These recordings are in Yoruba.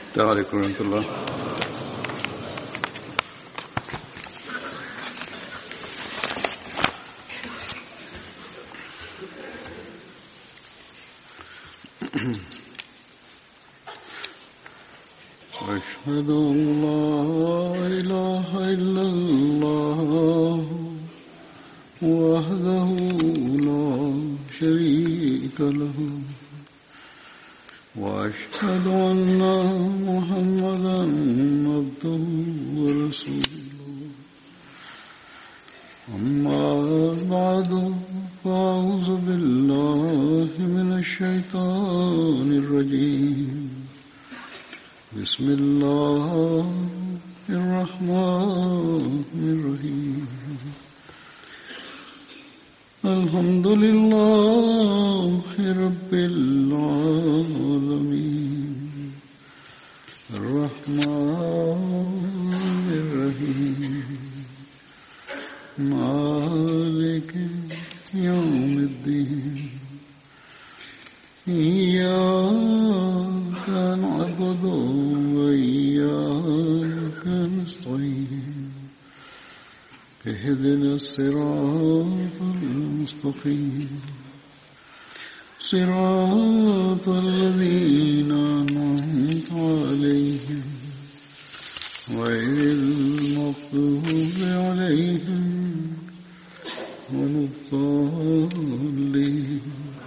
السلام عليكم ورحمة الله أشهد أن لا إله إلا الله وحده لا شريك له وأشهد أن محمدا عبده ورسوله أما بعد فأعوذ بالله من الشيطان الرجيم بسم الله الرحمن الرحيم الحمد لله رب العالمين الرحمن الرحيم مالك يوم الدين إياك نعبد وإياك نستعين اهدنا الصراط المستقيم صراط الذين أنعمت عليهم غير المغضوب عليهم ولا الضالين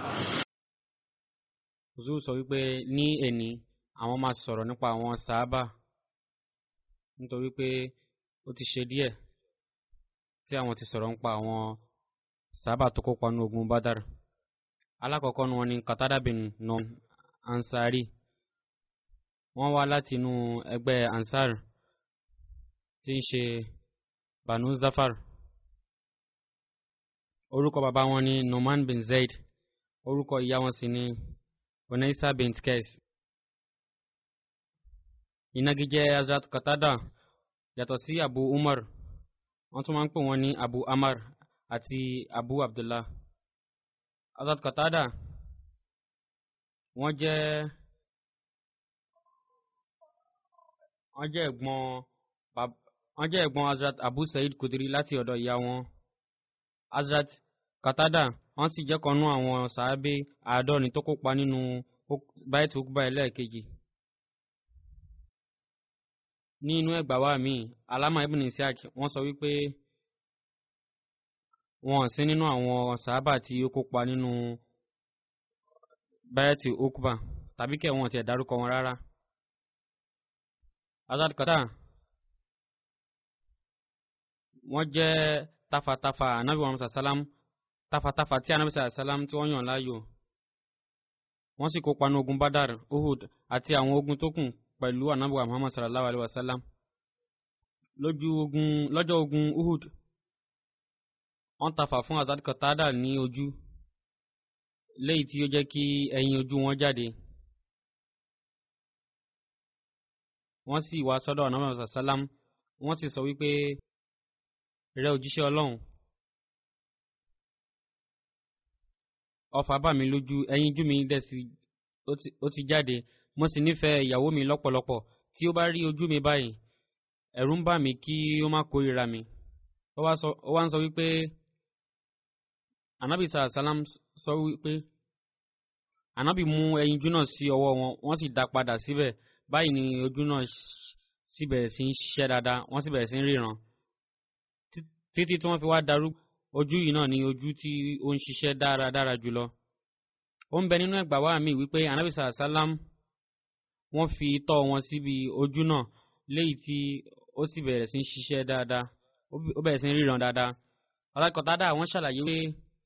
Zul sọ wípé ní èní àwọn máa sọ̀rọ̀ nípa àwọn sàábà nítorí pé ó ti ṣe díẹ̀ tí àwọn ti sọ̀rọ̀ nípa àwọn sàábà tó kópa ní ogun Badar. Alákọ̀ọ́kọ́ ni wọ́n ní Qatada bin Nom Ansari. Wọ́n wá láti inú ẹgbẹ́ Ansar tí ń ṣe Banu Zafar. Orúkọ bàbá wọn ni Numan bin Zaid. Orúkọ ìyá wọn sì ni Onaisa bint Kes. Ìnagijẹ Hazrat Qatada yàtọ̀ sí Abu Umar. Wọ́n tún máa ń pè wọ́n ní Abu Amar àti Abu Abdullah. Hazrat Qatada wọ́n jẹ́ wọ́n jẹ́ ẹ̀gbọ́n bab- wọ́n jẹ́ ẹ̀gbọ́n Hazrat Abu Said Kudri láti ọ̀dọ̀ ìyá wọn. Hazrat Qatada wọ́n sì jẹ́ kanú àwọn sàábé àádọ́rin tó kópa nínú báyìí ukba ẹlẹ́ẹ̀kejì. ní inú ẹgbàá wa míì alama ibn isiaq wọ́n sọ wípé wọn ò sí nínú àwọn sàábà tí ó kópa nínú báyìí ukba tàbí kẹ́ wọn tiẹ̀ dárúkọ wọn rárá. Hazrat Qatada wọ́n jẹ́ tafatafa anabi muhammad sallam tafatafa tí anabi sallam tí wọ́n yàn láàyò wọ́n sì kópa ní ogun badar uhud àti àwọn ogun tó kù pẹ̀lú anabi muhammad sallallahu alayhi wa sallam lójú ogun lọ́jọ́ ogun uhud wọ́n tafa fún Hazrat Qatada ní ojú léyìí tí ó jẹ́ kí ẹyin ojú wọn jáde wọ́n sì wá sọ́dọ̀ anabi muhammad sallam wọ́n sì sọ wípé rẹ òjíṣẹ́ ọlọ́run ọfà bà mí lójú ẹyinjú mi dẹ̀ sí ó ti jáde mo sì nífẹ̀ẹ́ ìyàwó mi lọ́pọ̀lọpọ̀ tí ó bá rí ojú mi báyìí ẹ̀rù ń bà mí kí ó má kórìíra mi ó wá ń sọ wípé anabi sàlá sàlám sọ wípé anabi mú ẹyinjú náà sí ọwọ́ wọn wọ́n sì dá padà síbẹ̀ báyìí ni ojú náà sì bẹ̀rẹ̀ sí ń ṣiṣẹ́ dáadáa wọ́n sì bẹ̀rẹ̀ sí ń ríran títí tí wọ́n fi wá darú ojú yìí náà ni ojú tí ó ń ṣiṣẹ́ dáradára jùlọ. ó ń bẹ nínú ẹgbàá wa mi wípé anabi sàlám wọ́n fi tọ́ wọn síbi ojú náà léyìí tí ó sì bẹ̀rẹ̀ sí ń ṣiṣẹ́ dáadáa ó bẹ̀rẹ̀ sí ń ríran dáadáa. Qatada wọ́n ṣàlàyé pé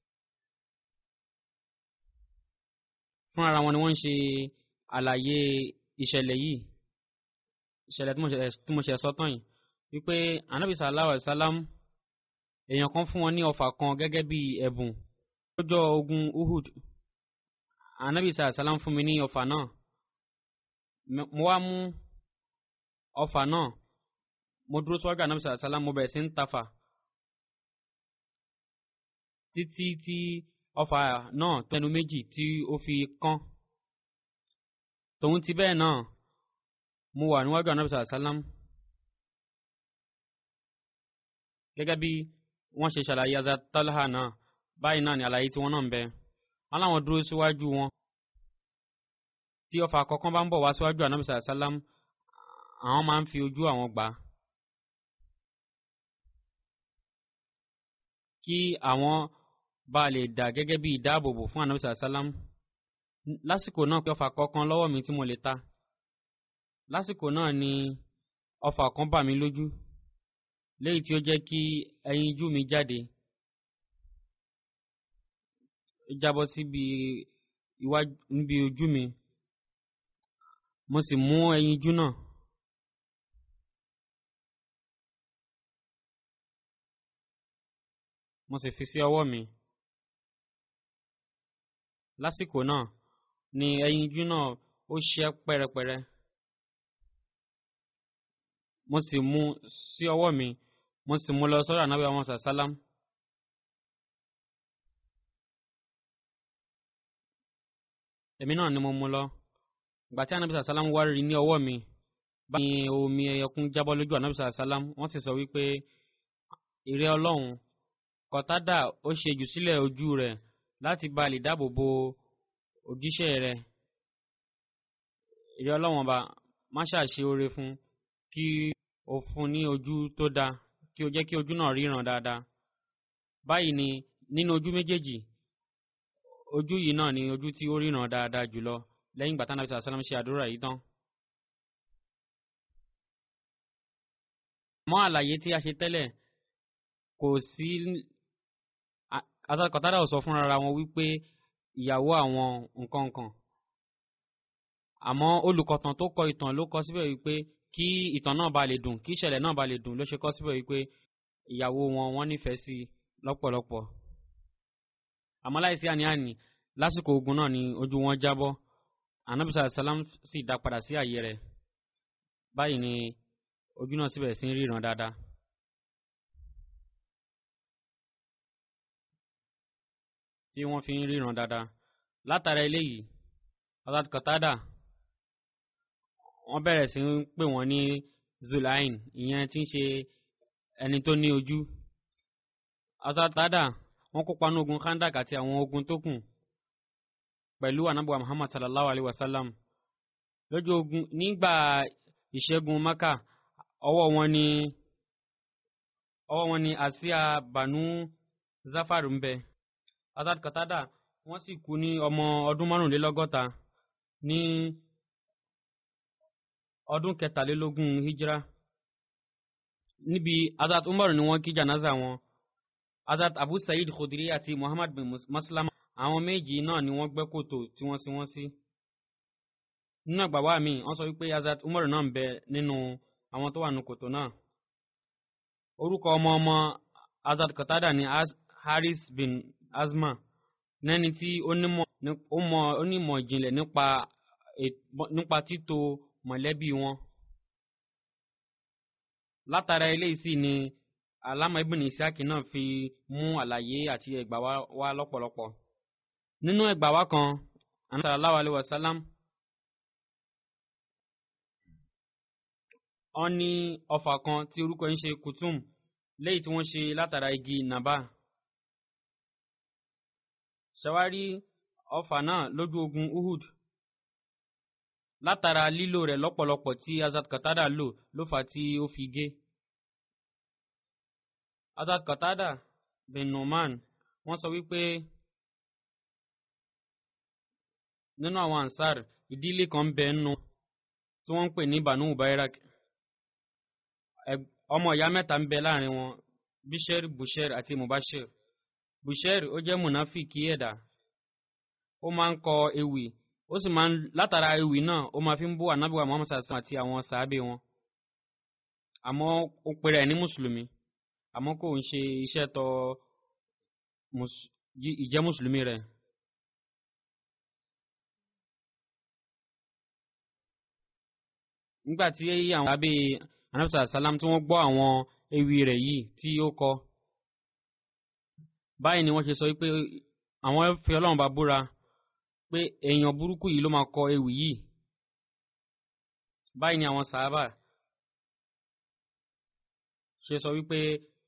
fún ara wọn ni wọ́n ń ṣe àlàyé ìṣẹ̀lẹ̀ yìí ìṣẹ̀lẹ̀ tí mo ṣe sọ tán yìí wípé anabi sallallahu alayhi wa sallam èèyàn kan fún wọn ní ọfà kan gẹ́gẹ́ bí ẹ̀bùn lọ́jọ́ ogun uhud anabi sallam fún mi ní ọfà náà mo wá mú ọfà náà mo dúró síwájú anabi sallam mo bẹ̀rẹ̀ sí ń tafà títí tí ọfà náà tẹnu méjì tí ó fi kán tòun ti bẹ́ẹ̀ náà mo wà níwájú anabi sàlám gẹ́gẹ́ bí wọ́n ṣe ṣàlàyé Hazrat Talha náà báyìí náà ni àlàyé tí wọ́n náà ń bẹ wọ́n láwọn dúró síwájú wọn tí ọfà kọ̀ọ̀kan bá ń bọ̀ wá síwájú anabi sàlám àwọn máa ń fi ojú àwọn gbà á kí àwọn bá lè dà gẹ́gẹ́ bí ìdáàbòbò fún anabi sàlám lásìkò náà pé ọfà kọ̀ọ̀kan lọ́wọ́ mi tí mo lè ta lásìkò náà ni ọfà kan bà mí lójú léyìí tí ó jẹ́ kí ẹyinjú mi jáde jábọ́ síbi iwájú níbi ojú mi mo sì mú ẹyinjú náà mo sì fi sí ọwọ́ mi lásìkò náà ni ẹyinjú náà ó ṣẹ́ pẹ́rẹpẹ́rẹ mo sì mú sí ọwọ́ mi mo sì mú lọ sọ́dọ̀ ànábì àwọn sàsálám. èmi náà ni mo mú lọ ìgbà tí ànábì sàsálám wá rí ní ọwọ́ mi báyìí ni omi ẹyẹkún jábọ́ lójú ànábì sàsálám wọ́n sì sọ wípé ìrẹ́ ọlọ́run kọ̀tádà ó ṣe jù sílẹ̀ ojú rẹ̀ láti bá lè dáàbò bo òjíṣẹ́ rẹ̀ ìrẹ́ ọlọ́run ọba má ṣàṣe oore fún kí o fún ní ojú tó dáa kí o jẹ́ kí ojú náà ríran dáadáa báyìí ni nínú ojú méjèèjì ojú yìí náà ni ojú tí ó ríran dáadáa jùlọ lẹ́yìn ìgbà tánàbí sàlám ṣe àdúrà yìí tán. mọ́ àlàyé tí a ṣe tẹ́lẹ̀ kò sí asakọ̀tàdà ò sọ fúnra wọn wípé ìyàwó àwọn nǹkan kan àmọ́ olùkọ̀tàn tó kọ ìtàn ló kọ síbẹ̀ wípé kí ìtàn náà ba lè dùn kí ìṣẹ̀lẹ̀ náà ba lè dùn ló ṣe kọ síbẹ̀ wípé ìyàwó wọn wọ́n nífẹ̀ẹ́ sí lọ́pọ̀lọpọ̀ àmọ́ láìsí àní-àní lásìkò ogun náà ni ojú wọn jábọ́ anabisa salam sì dá padà sí àyè rẹ̀ báyìí ni ojú náà síbẹ̀ sí ń ríran dáadáa. tí wọ́n fi ń ríran dáadáa látara eléyìí Hazrat Qatada wọ́n bẹ̀rẹ̀ sí ń pè wọ́n ní zulain ìyẹn tí ń ṣe ẹni tó ní ojú Hazrat Qatada wọ́n kópa ní ogun khandak àti àwọn ogun tó kù pẹ̀lú anabuwa Muhammad sallallahu alaihi wasallam lójú ogun nígbà ìṣẹ́gun Maka ọwọ́ wọn ni ọwọ́ wọn ni àsíá Banu Zafar ń bẹ Hazrat Qatada wọ́n sì kú ní ọmọ ọdún márùnlélọ́gọ́ta ní ọdún kẹtàlélógún hijra níbi Hazrat Umar ni wọ́n kí janaza wọn Hazrat Abu Sa'id Khudri àti Muhammad bin Maslama àwọn méjì náà ni wọ́n gbẹ́ kòtò tí wọ́n sin wọ́n sí nínú àgbàwá mi wọ́n sọ wípé Hazrat Umar náà ń bẹ nínú àwọn tó wà nínú kòtò náà orúkọ ọmọ ọmọ Hazrat Qatada ni Haris bin Azma nẹ́ni tí ó nímọ̀ ìjìnlẹ̀ nípa nípa títo mọ̀lẹ́bí wọn. látara eléyìí sì ni alama ibn Isiaki náà fi mú àlàyé àti ẹgbà wá lọ́pọ̀lọpọ̀. nínú ẹgbà wá kan Ànábì sallallahu alaihi wasallam wọ́n ní ọfà kan tí orúkọ ń ṣe kutum léyìí tí wọ́n ṣe látara igi nàbà ṣàwárí ọfà náà lójú ogun Uhud látara lílò rẹ̀ lọ́pọ̀lọpọ̀ tí Hazrat Qatada lò ló fà tí ó fi gé. Hazrat Qatada bin Numan wọ́n sọ wípé nínú àwọn ansar ìdílé kan ń bẹ nínú tí wọ́n ń pè ní Banu Ubairak ọmọ ìyá mẹ́ta ń bẹ láàrin wọn Bisher Busher àti Mubashir Busher ó jẹ́ mùnáfìkì ẹ̀dá ó máa ń kọ ewì ó sì máa ń látara ewì náà ó máa fi ń bú ànábìwá Muhammad sàṣà àti àwọn sàábé wọn àmọ́ ó pèrè ẹ̀ ní mùsùlùmí àmọ́ kò ń ṣe iṣẹ́ tọ ìjẹ́ mùsùlùmí rẹ̀. nígbà tí àwọn sàábé ànábì sàlám tí wọ́n gbọ́ àwọn ewì rẹ̀ yìí tí ó kọ báyìí ni wọ́n ṣe sọ pé àwọn fi ọlọ́run bá búra pé èèyàn burúkú yìí ló máa kọ ewì yìí báyìí ni àwọn sàábà ṣe sọ wípé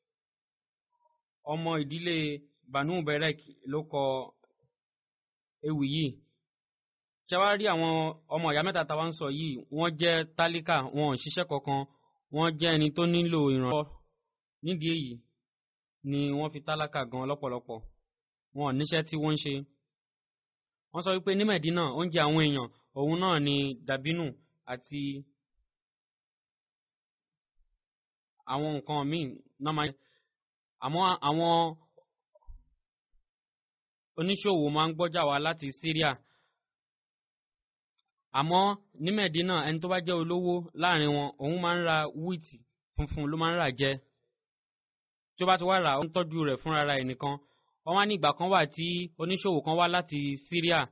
ọmọ ìdílé banu berek ló kọ ewì yìí ṣe wá rí àwọn ọmọ ìyá mẹ́ta táwa ń sọ yìí wọ́n jẹ́ tálíkà wọn ò ṣiṣẹ́ kankan wọ́n jẹ́ ẹni tó nílò ìrànlọ́wọ́ nídìí èyí ni wọ́n fi tálákà gan lọ́pọ̀lọpọ̀ wọn ò níṣẹ́ tí wọ́n ń ṣe wọ́n sọ wípé ní Mẹ̀dínà oúnjẹ àwọn èèyàn òun náà ni dàbínù àti àwọn nǹkan míì náà máa àmọ́ àwọn oníṣòwò máa ń gbọ́jà wá láti Syria àmọ́ ní Mẹ̀dínà ẹni tó bá jẹ́ olówó láàrin wọn òun máa ń ra wíìtì funfun ló máa ń rà jẹ tí ó bá ti wá rà ó ń tọ́jú rẹ̀ fúnra ra ẹnìkan wọ́n wá ní ìgbà kan wà tí oníṣòwò kan wá láti Syria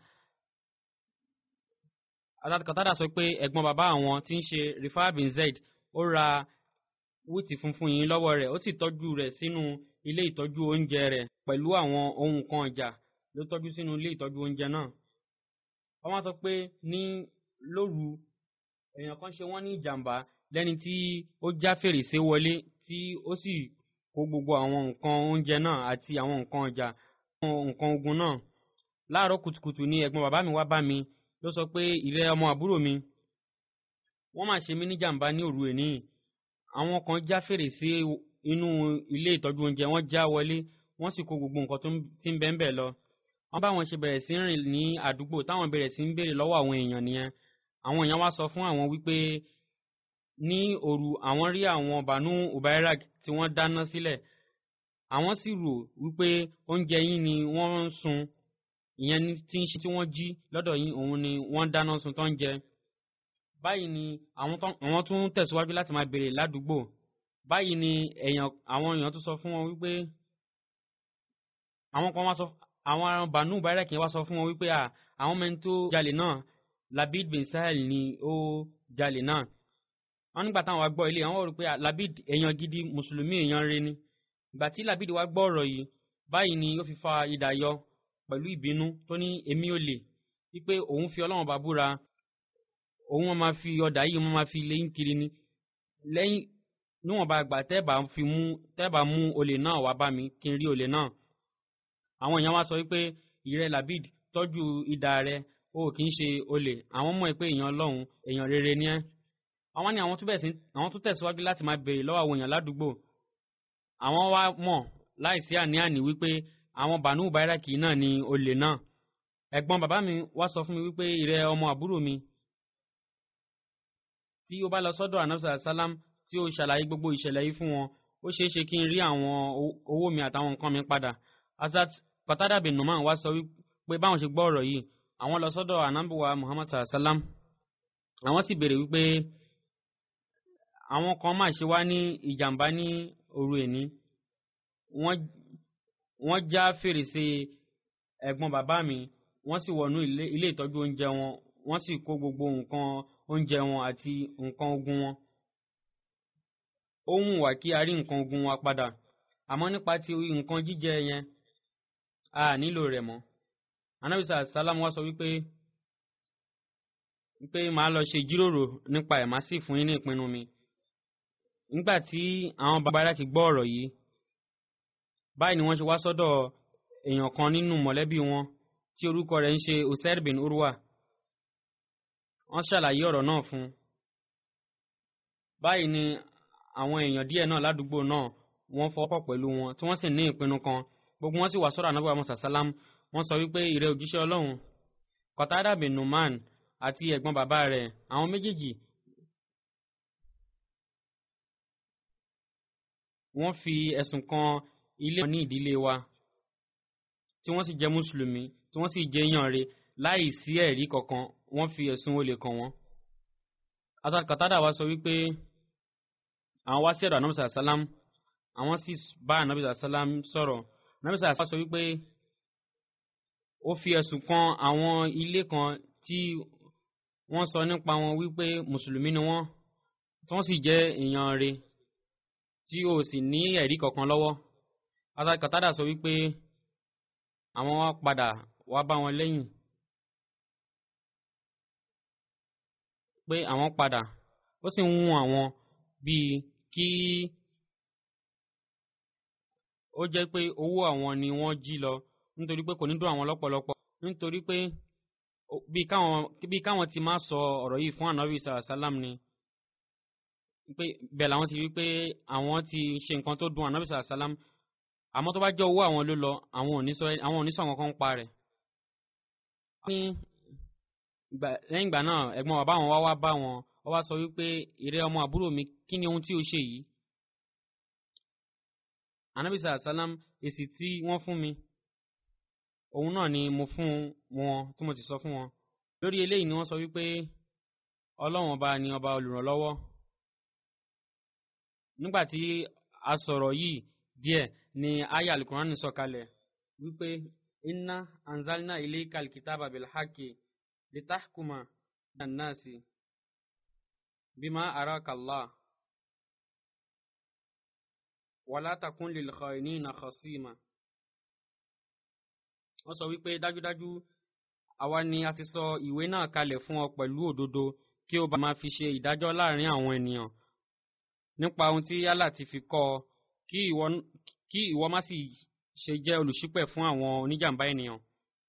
Qatada sọ pé ẹ̀gbọ́n bàbá àwọn tí ń ṣe Rifai bin Zaid ó ra wíìtì funfun yìí lọ́wọ́ rẹ̀ ó sì tọ́jú rẹ̀ sínú ilé ìtọ́jú oúnjẹ rẹ̀ pẹ̀lú àwọn ohun kan ọjà ló tọ́jú sínú ilé ìtọ́jú oúnjẹ náà. wọ́n wá sọ pé ní lóru èèyàn kan ṣe wọ́n ní ìjàmbá lẹ́ni tí ó já fèrèsé wọlé tí ó sì kó gbogbo àwọn nǹkan oúnjẹ náà àti àwọn nǹkan ọjà nǹkan ogun náà. láàárọ̀ kùtùkùtù ni ẹ̀gbọ́n bàbá mi wá bá mi ló sọ pé ìrẹ́ ọmọ àbúrò mi wọ́n máa ṣe mí ní jàmbá ní òru èní àwọn kan já fèrèsé inú ilé ìtọ́jú oúnjẹ wọ́n já wọlé wọ́n sì kó gbogbo nǹkan tó ti ń bẹ́ ń bẹ̀ lọ. wọ́n bá wọn ṣe bẹ̀rẹ̀ sí rìn ní àdúgbò táwọn bẹ̀rẹ̀ sí ń béèrè lọ́wọ́ àwọn èèyàn nìyẹn. àwọn èèyàn wá sọ fún àwọn wípé ní òru àwọn rí àwọn bànú ubairag tí wọ́n dáná sílẹ̀. àwọn sì rò wípé oúnjẹ yín ni wọ́n ń sun ìyẹn tí ń ṣe tí wọ́n jí lọ́dọ̀ yín òun ni wọ́n dáná sun tó ń jẹ báyìí ni àwọn tún tẹ̀síwájú láti máa béèrè ládùúgbò báyìí ni èèyàn àwọn èèyàn tún sọ fún wọn wípé àwọn kan wá sọ àwọn bànú bàrẹ́kì wá sọ fún wọn wípé àwọn mẹ́ni tó jalè náà Labid bin Sahel ni ó jalè náà wọn nígbà táwọn wá gbọ́ ilé àwọn rò pé Labid èèyàn gidi mùsùlùmí èèyàn rẹ ni ìgbà tí Labid wá gbọ́ ọ̀rọ̀ yìí báyìí ni ó fi fa idà yọ pẹ̀lú ìbínú tó ní èmi ò lè wípé òun fi Ọlọ́run bá búra òun wọn máa fi ọ̀dà yìí wọn máa fi léyìn kiri ni lẹ́yìn níwọ̀nba àgbà tẹ́ẹ̀bà fi mú tẹ́ẹ̀bà mú olè náà wá bá mi kí n rí olè náà àwọn èèyàn wá sọ wípé ìrẹ́ Labid tọ́jú idà rẹ o kì í ṣe olè àwọn mọ̀ pé èèyàn Ọlọ́run èèyàn rere ni ẹ́ àwọn ni àwọn tún bẹ̀rẹ̀ sí àwọn tún tẹ̀síwájú láti máa béèrè lọ́wọ́ àwọn èèyàn ládùúgbò àwọn wá mọ̀ láìsí àní-àní wípé àwọn bànú bàíràkì náà ni olè náà ẹ̀gbọ́n bàbá mi wá sọ fún mi wípé ìrẹ́ ọmọ àbúrò mi tí ó bá lọ sọ́dọ̀ anabisa salam tí ó ṣàlàyé gbogbo ìṣẹ̀lẹ̀ yìí fún wọn ó ṣeé ṣe kí n rí àwọn owó mi àtàwọn nǹkan mi padà Hazrat Qatada bin Numan wá sọ wípé báwọn ṣe gbọ́ ọ̀rọ̀ yìí àwọn lọ sọ́dọ̀ anabuwa Muhammad salam àwọn sì béèrè wípé àwọn kan máa ṣe wá ní ìjàmbá ní òru èní wọ́n já fèrèsé ẹ̀gbọ́n bàbá mi wọ́n sì wọnú ilé ìtọ́jú oúnjẹ wọn wọ́n sì kó gbogbo nǹkan oúnjẹ wọn àti nǹkan ogun wọn. ó wù wá kí a rí nǹkan ogun wa padà àmọ́ nípa ti nǹkan jíjẹ yẹn a nílò rẹ̀ mọ́. anábìsà sálámù wá sọ wípé wípé màá lọ ṣe ìjíròrò nípa ẹ̀ má sì fún yín ní ìpinnu mi. nígbà tí àwọn bàbá aráàkì gbọ́ ọ̀rọ̀ yìí báyìí ni wọ́n ṣe wá sọ́dọ̀ èèyàn kan nínú mọ̀lẹ́bí wọn tí orúkọ rẹ̀ ń ṣe Usair bin Urwa wọ́n ṣàlàyé ọ̀rọ̀ náà fún un. báyìí ni àwọn èèyàn díẹ̀ náà ládùúgbò náà wọ́n fọwọ́pọ̀ pẹ̀lú wọn tí wọ́n sì ní ìpinnu kan gbogbo wọn sì wá sọ́dọ̀ anábọ̀ àmọ́ sàsálám wọ́n sọ wípé ìrẹ́ òjíṣẹ́ ọlọ́run Qatada bin Numan àti ẹ̀gbọ́n bàbá rẹ̀ àwọn méjèèjì wọ́n fi ẹ̀sùn kan ilé wọn ní ìdílé wa tí wọ́n sì jẹ́ mùsùlùmí tí wọ́n sì jẹ́ yànre láì sí ẹ̀rí kankan wọ́n fi ẹ̀sùn olè kàn wọ́n. Hazrat Qatada wa sọ wípé àwọn wá sí ọ̀dọ̀ anamisa salam àwọn sì bá anamisa salam sọ̀rọ̀ anamisa salam sọ wípé ó fi ẹ̀sùn kan àwọn ilé kan tí wọ́n sọ nípa wọn wípé mùsùlùmí ni wọ́n tí wọ́n sì jẹ́ èèyàn rẹ̀ tí o sì ní ẹ̀rí kankan lọ́wọ́. Hazrat Qatada sọ wípé àwọn wá padà wá bá wọn lẹ́yìn pé àwọn padà ó sì ń wù àwọn bíi kí ó jẹ́ pé owó àwọn ni wọ́n jí lọ nítorí pé kò ní dùn àwọn lọ́pọ̀lọpọ̀ nítorí pé bí káwọn bí káwọn ti máa sọ ọ̀rọ̀ yìí fún ànábì sàlám ni pé bẹ́ẹ̀ làwọn ti rí pé àwọn ti ṣe nǹkan tó dùn ànábì sàlám àmọ́ tó bá jẹ́ owó àwọn ló lọ àwọn ò ní sọ àwọn ò ní sọ àwọn kan ń pa rẹ̀. lẹ́yìn ìgbà náà ẹ̀gbọ́n bàbá wọn wá wá bá wọn wọ́n wá sọ wípé ìrẹ́ ọmọ àbúrò mi kí ni ohun tí o ṣe yìí. ànábì sàlám èsì tí wọ́n fún mi òun náà ni mo fún wọn tí mo ti sọ fún wọn lórí eléyìí ni wọ́n sọ wípé ọlọ́run ọba ni ọba olùrànlọ́wọ́ nígbà tí a sọ̀rọ̀ yìí díẹ̀ ni aya alukurani sọ̀kalẹ̀ wípé inna anzalna ilayka alkitaba bilhaqi litahkuma nannasi bima araka Allah wala takun lil khayinina khasima wọ́n sọ wípé dájúdájú àwa ni a ti sọ ìwé náà kalẹ̀ fún ọ pẹ̀lú òdodo kí o bá máa fi ṣe ìdájọ́ láàrin àwọn ènìyàn nípa ohun tí Allah ti fi kọ́ ọ kí ìwọ má sì ṣe jẹ́ olùṣípẹ̀ fún àwọn oníjàmbá ènìyàn.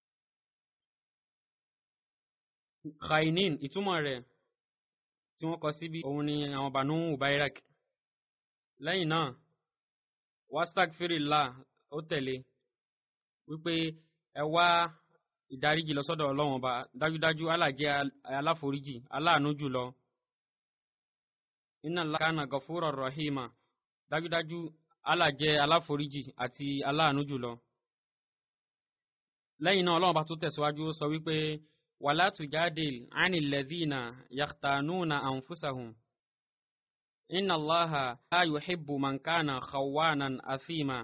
khainin ìtumọ̀ rẹ̀ tí wọ́n kọ síbi òun ni àwọn bànú ubairak lẹ́yìn náà wastag firila ó tẹ̀lé wípé ẹ wá ìdáríjì lọ sọ́dọ̀ ọlọ́run ọba dájúdájú Allah jẹ́ aláforíjì aláàánú jùlọ inna Allah kana gafura rahima dájúdájú Allah jẹ́ aláforíjì àti aláàánú jùlọ. lẹ́yìn náà ọlọ́run bá tó tẹ̀síwájú sọ wípé wala tujadil anil ladhina yakhtanuna anfusahum inna Allaha la yuhibbu man kana khawanan athima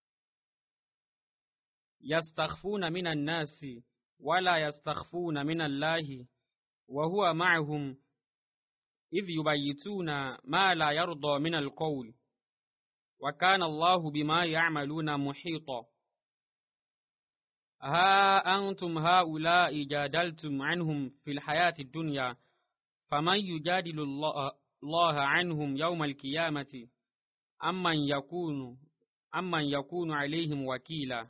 yastakhfuna minan nasi wala yastakhfuna minallahi wa huwa ma'ahum idh yubayyituna ma la yarda minal qawl وكان الله بما يعملون محيطا ها أنتم هؤلاء جادلتم عنهم في الحياة الدنيا فمن يجادل الله عنهم يوم القيامة أمن يكون أمن يكون عليهم وكيلا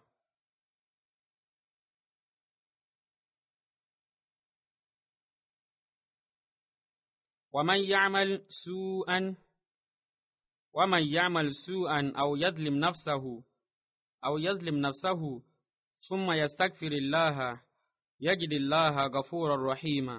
ومن يعمل سوءا ومن يعمل سوءا أو يظلم نفسه أو يظلم نفسه ثم يستغفر الله يجد الله غفورا رحيما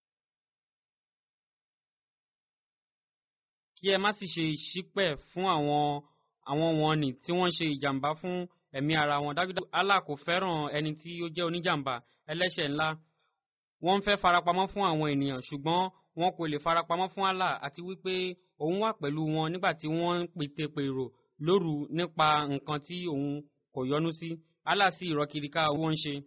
kí ẹ má sì ṣe ṣípẹ̀ fún àwọn àwọn wọn ni tí wọ́n ṣe ìjàmbá fún ẹ̀mí ara wọn dájúdájú Allah kò fẹ́ràn ẹni tí ó jẹ́ oníjàmbá ẹlẹ́ṣẹ̀ ńlá wọ́n ń fẹ́ farapamọ́ fún àwọn ènìyàn ṣùgbọ́n wọn kò lè farapamọ́ fún Allah àti wípé òun wà pẹ̀lú wọn nígbà tí wọ́n ń pètèpèrò lóru nípa nǹkan tí òun kò yọ́nú sí Allah sì ìrọ́kìríkà owó ń ṣe.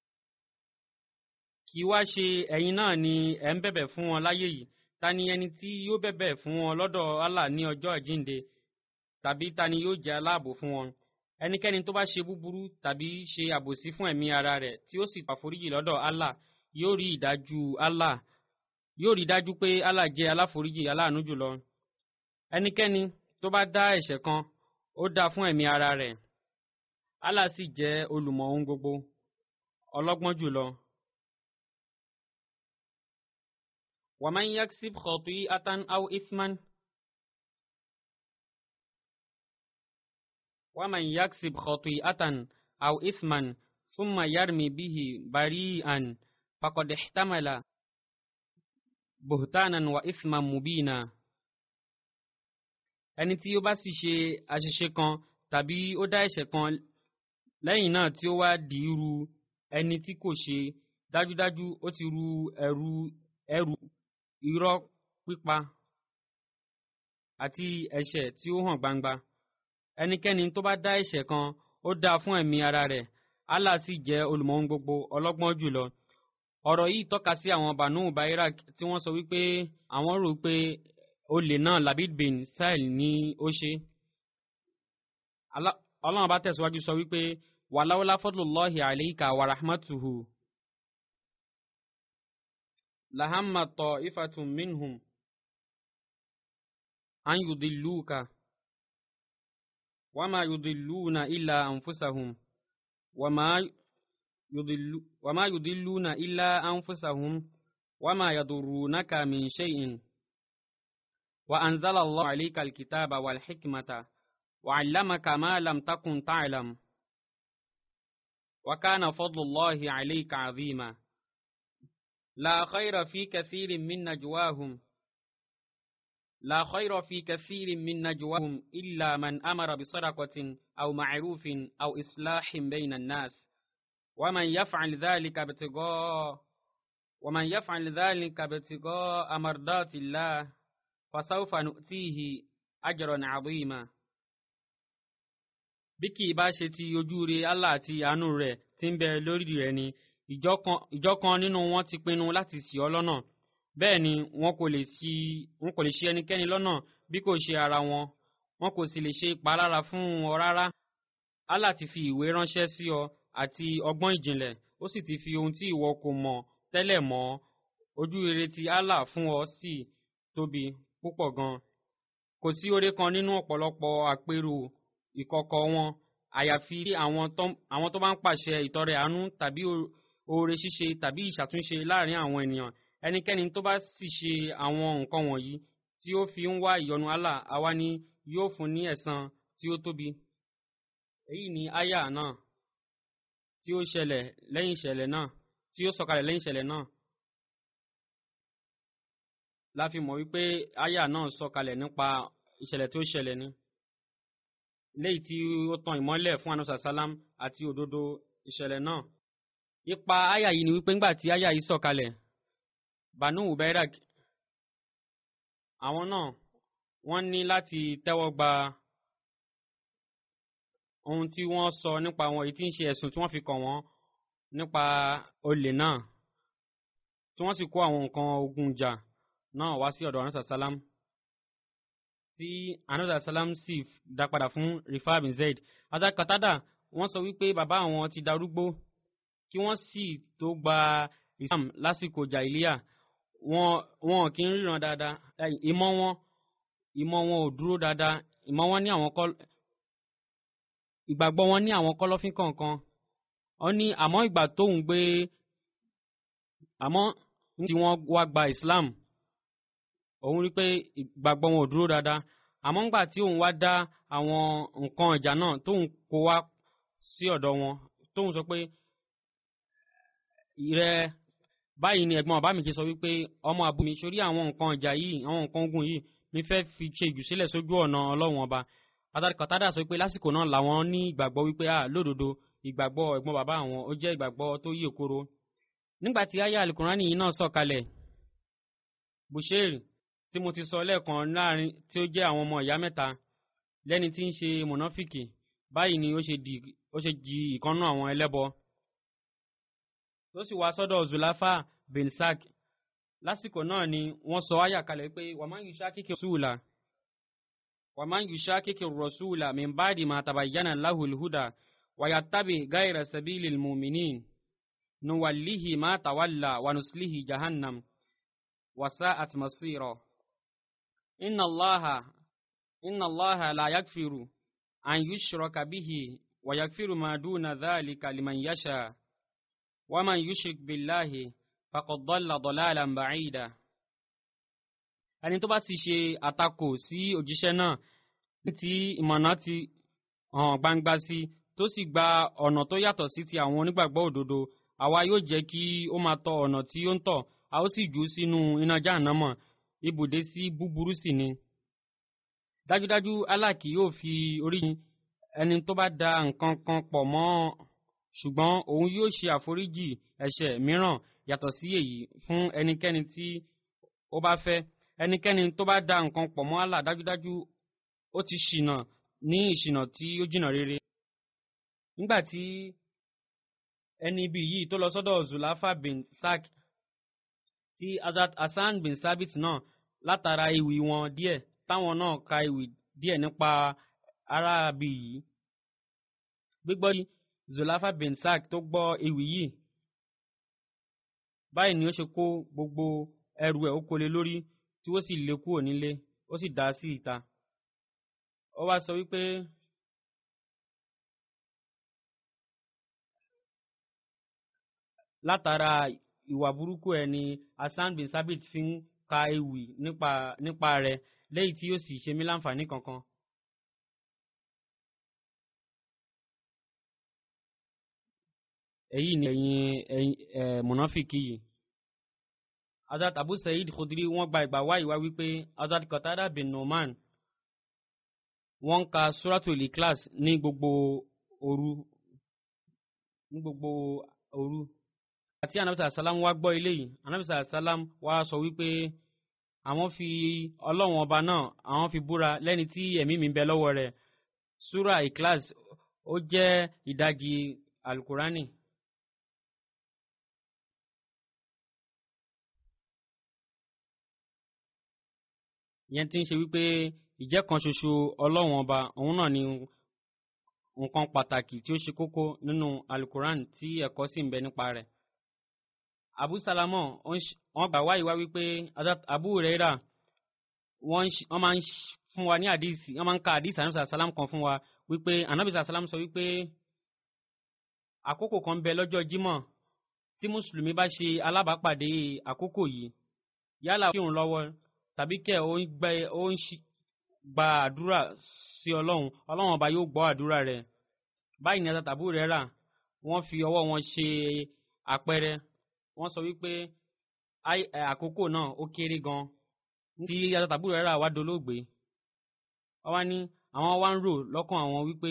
kì í wá ṣe ẹ̀yin náà ni ẹ̀ ń bẹ̀bẹ̀ fún wọn láyé yìí ta ni ẹni tí yóò bẹ̀bẹ̀ fún wọn lọ́dọ̀ Allah ní ọjọ́ àjíǹde tàbí ta ni yóò jẹ́ aláàbò fún wọn ẹnikẹ́ni tó bá ṣe búburú tàbí ṣe àbòsí fún ẹ̀mí ara rẹ̀ tí ó sì pàforíjì lọ́dọ̀ Allah yóò rí ìdájú Allah yóò rí dájú pé Allah jẹ́ aláforíjì aláàánú jùlọ ẹnikẹ́ni tó bá dá ẹ̀ṣẹ̀ kan ó dá fún ẹ̀mí ara rẹ̀ Allah sì jẹ́ olùmọ̀ ohun gbogbo ọlọ́gbọ́n jùlọ. ومن يكسب خطيئة أو إثما ومن يكسب خطيئة أو إثما ثم يرمي به بريئا فقد احتمل بهتانا وإثما مبينا ẹni tí ó bá sì ṣe àṣìṣe kan tàbí ó dá ẹ̀ṣẹ̀ kan lẹ́yìn náà tí ó wá di irú ẹni tí kò ṣe dájúdájú ó ti ru ẹrù ẹrù irọ́ pípa àti ẹ̀ṣẹ̀ tí ó hàn gbangba ẹnikẹ́ni tó bá dá ẹ̀ṣẹ̀ kan ó dá fún ẹ̀mí ara rẹ̀ Allah sì jẹ́ olùmọ̀ ohun gbogbo ọlọ́gbọ́n jùlọ ọ̀rọ̀ yìí tọ́ka sí àwọn banu bairak tí wọ́n sọ wípé àwọn rò pé olè náà labid bin sahel ní ó ṣe ọlọ́run bá tẹ̀síwájú sọ wípé wàláwọlá fadlullahi alayka wa rahmatuhu lahamma ta'ifatun minhum أن يضلوك وما يضلون إلا أنفسهم وما يضل وما يضلون إلا أنفسهم وما يضرونك من شيء وأنزل الله عليك الكتاب والحكمة وعلمك ما لم تكن تعلم وكان فضل الله عليك عظيما لا خير في كثير من نجواهم لا خير في كثير من نجواهم إلا من أمر بصدقة أو معروف أو إصلاح بين الناس ومن يفعل ذلك ابتغاء ومن يفعل ذلك ابتغاء مرضات الله فسوف نؤتيه أجرا عظيما bí kì í bá ṣe ti ojú re Allah àti àánú rẹ̀ tí ń bẹ lórí rẹ̀ ni ìjọ kan nínú wọn ti pinnu láti ṣì ọ́ lọ́nà bẹ́ẹ̀ ni wọn kò lè ṣì wọn kò lè ṣì ẹnikẹ́ni lọ́nà bí kò ṣe ara wọn wọn kò sì lè ṣe ìpalára fún ọ rárá Allah ti fi ìwé ránṣẹ́ sí ọ àti ọgbọ́n ìjìnlẹ̀ ó sì ti fi ohun tí ìwọ kò mọ̀ tẹ́lẹ̀ mọ̀ ojú rere ti Allah fún ọ sì tóbi púpọ̀ gan kò sí oore kan nínú ọ̀pọ̀lọpọ̀ àpérò ìkọ̀kọ̀ wọn àyàfi àwọn tó bá ń pàṣẹ ìtọrẹ àánú tàbí oore ṣíṣe tàbí ìṣàtúnṣe láàrin àwọn ènìyàn ẹnikẹ́ni tó bá sì ṣe àwọn nǹkan wọ̀nyí tí ó fi ń wá ìyọ́nú Allah àwa ni yóò fún ní ẹ̀san tí ó tóbi. èyí ni àyà náà tí ó ṣẹlẹ̀ lẹ́yìn ìṣẹ̀lẹ̀ náà tí ó sọ̀kalẹ̀ lẹ́yìn ìṣẹ̀lẹ̀ náà. la fi mọ̀ wípé àyà náà sọ̀kalẹ̀ nípa ìṣẹ̀lẹ̀ tí ó ṣẹlẹ̀ ni léyìí tí ó tan ìmọ́lẹ̀ fún anusa salam àti òdodo ìṣẹ̀lẹ̀ náà. ipa àyà yìí ni wípé ńgbà tí àyà yìí sọ̀kalẹ̀ banu ubairak àwọn náà wọ́n ní láti tẹ́wọ́ gba ohun tí wọ́n sọ nípa àwọn èyí tí ń ṣe ẹ̀sùn tí wọ́n fi kàn wọ́n nípa olè náà tí wọ́n sì kó àwọn nǹkan ogun jà náà wá sí ọ̀dọ̀ anusa salam tí anusa salam sì dá padà fún rifah bin zaid azakatada wọ́n sọ wípé bàbá àwọn ti darúgbó kí wọ́n sì tó gba islam lásìkò jàìlíà wọn wọn kì í ríran dáadáa ìmọ̀ wọn ìmọ̀ wọn ò dúró dáadáa ìmọ̀ wọn ní àwọn kọ́ ìgbàgbọ́ wọn ní àwọn kọ́lọ́fín kọ̀ọ̀kan ó ní àmọ́ ìgbà tóun gbé àmọ́ tí wọ́n wá gba islam òun rí pé ìgbàgbọ́ wọn ò dúró dáadáa àmọ́ ńgbà tí òun wá dá àwọn nǹkan ìjà náà tóun kó wá sí ọ̀dọ̀ wọn tóun sọ pé ìrẹ báyìí ni ẹ̀gbọ́n bàbá mi ṣe sọ wípé ọmọ àbú mi sórí àwọn nǹkan ìjà yìí àwọn nǹkan ogun yìí mi fẹ́ fi ṣe ìjùsílẹ̀ sójú ọ̀nà ọlọ́run ọba kọ̀tádà sọ pé lásìkò náà làwọn ní ìgbàgbọ́ wípé à lódodo ìgbàgbọ́ ẹ̀gbọ́n bàbá àwọn ó jẹ́ ìgbàgbọ́ tó yí òkoro nígbà tí aya alukurani yìí náà sọ̀kalẹ̀ bushiri tí mo ti sọ lẹ́ẹ̀kan láàrin tí ó jẹ́ àwọn ọmọ ìyá mẹ́ta lẹ́ni tí ń ṣe mọ̀nàfìkì báyìí ni ó ṣe di ìkànnú àwọn ẹlẹ́bọ tó sì wá sọ́dọ̀ zulafa bin sak lásìkò náà ni wọ́n sọ ayà kalẹ̀ pé wàmán yìí ṣá kíkẹ́ rọ̀ṣúùlà wàmán yìí ṣá kíkẹ́ rọ̀ṣúùlà min báàdì máa tàbàyánà láhùl húdà wàyà tábì gáìrà sàbílì mùmìnín nuwàlíhì máa tàwálà wànùsílìhì jahannam wàsá àtìmọ̀sírọ̀ inna allaha inna allaha la yakfiru an yushraka bihi wa yakfiru ma duna dhalika liman yasha ومن يشرك بالله فقد ضل ضلالا بعيدا ẹni tó bá ti ṣe àtakò sí òjíṣẹ́ náà ní ti ìmọ̀nà ti hàn gbangba sí tó sì gba ọ̀nà tó yàtọ̀ sí ti àwọn onígbàgbọ́ òdodo àwa yóò jẹ́ kí ó máa tọ ọ̀nà tí ó ń tọ̀ a ó sì jù ú sínú iná jáànámọ̀ ibùdé sí búburú sì ni. dájúdájú Allah kì yóò fi orí ẹni tó bá da nǹkan kan pọ̀ mọ́ ṣùgbọ́n òun yóò ṣe àforíjì ẹ̀ṣẹ̀ mìíràn yàtọ̀ sí èyí fún ẹnikẹ́ni tí ó bá fẹ́ ẹnikẹ́ni tó bá da nǹkan pọ̀ mọ́ Allah dájúdájú ó ti ṣìnà ní ìṣìnà tí ó jìnà rere. nígbà tí ẹni ibi yìí tó lọ sọ́dọ̀ Zulafa bin Sak tí Hazrat Hasan bin Sabit náà látara ewì wọn díẹ̀ táwọn náà ka ewì díẹ̀ nípa arábì yìí gbígbọ́ yìí zulafa bin sak tó gbọ́ ewì yìí báyìí ni ó ṣe kó gbogbo ẹrù ẹ̀ ó kólé lórí tí ó sì lé kúrò nílé ó sì dá sí ìta ó wá sọ wípé látara ìwà burúkú ẹ̀ ni Hasan bin Sabit fi ń ka ewì nípa nípa rẹ̀ lẹ́yìn tí yóò sì ṣe mí láǹfààní kankan. èyí ni ẹ̀yin ẹ̀yin ẹ̀ mùnáfìkì yìí. Hazrat Abu Sa'id Khudri wọ́n gba ìgbà wáyé wá wípé Hazrat Qatada bin Numan wọ́n ń ka Suratul Ikhlas ní gbogbo òru ní gbogbo òru. Àti Anabisa Salam wá gbọ́ ilé yìí, Anabisa Salam wá sọ wípé àwọn fi ọlọ́run ọba náà àwọn fi búra lẹ́ni tí ẹ̀mí mi ń bẹ lọ́wọ́ rẹ̀. Sura Ikhlas ó jẹ́ ìdajì Alukurani. ìyẹn ti ń ṣe wípé ìjẹ́ kan ṣoṣo ọlọ́run ọba òun náà ni nǹkan pàtàkì tí ó ṣe kókó nínú alukuran tí ẹ̀kọ́ sì ń bẹ nípa rẹ̀. abu salamọ wọ́n gbà wáyé wá wípé abu rẹ́rà wọ́n máa ń fún wa ní àdìsí wọ́n máa ń ka àdìsí anamisa salam kan fún wa wípé anamisa salam sọ wípé àkókò kan bẹ lọ́jọ́ jímọ̀ tí mùsùlùmí bá ṣe alábàápàdé àkókò yìí yálà kírun lọ́wọ́ tàbí kẹ́ ó ń gbẹ ó ń gba àdúrà sí ọlọ́run ọlọ́run ọba yóò gbọ́ àdúrà rẹ̀ báyìí ní àtàtàbù rẹ̀ rà wọ́n fi ọwọ́ wọn ṣe àpẹẹrẹ wọ́n sọ wípé àkókò náà ó kéré gan tí àtàtàbù rẹ̀ rà wá dolóògbé wọ́n wá ní àwọn wá ń rò lọ́kàn àwọn wípé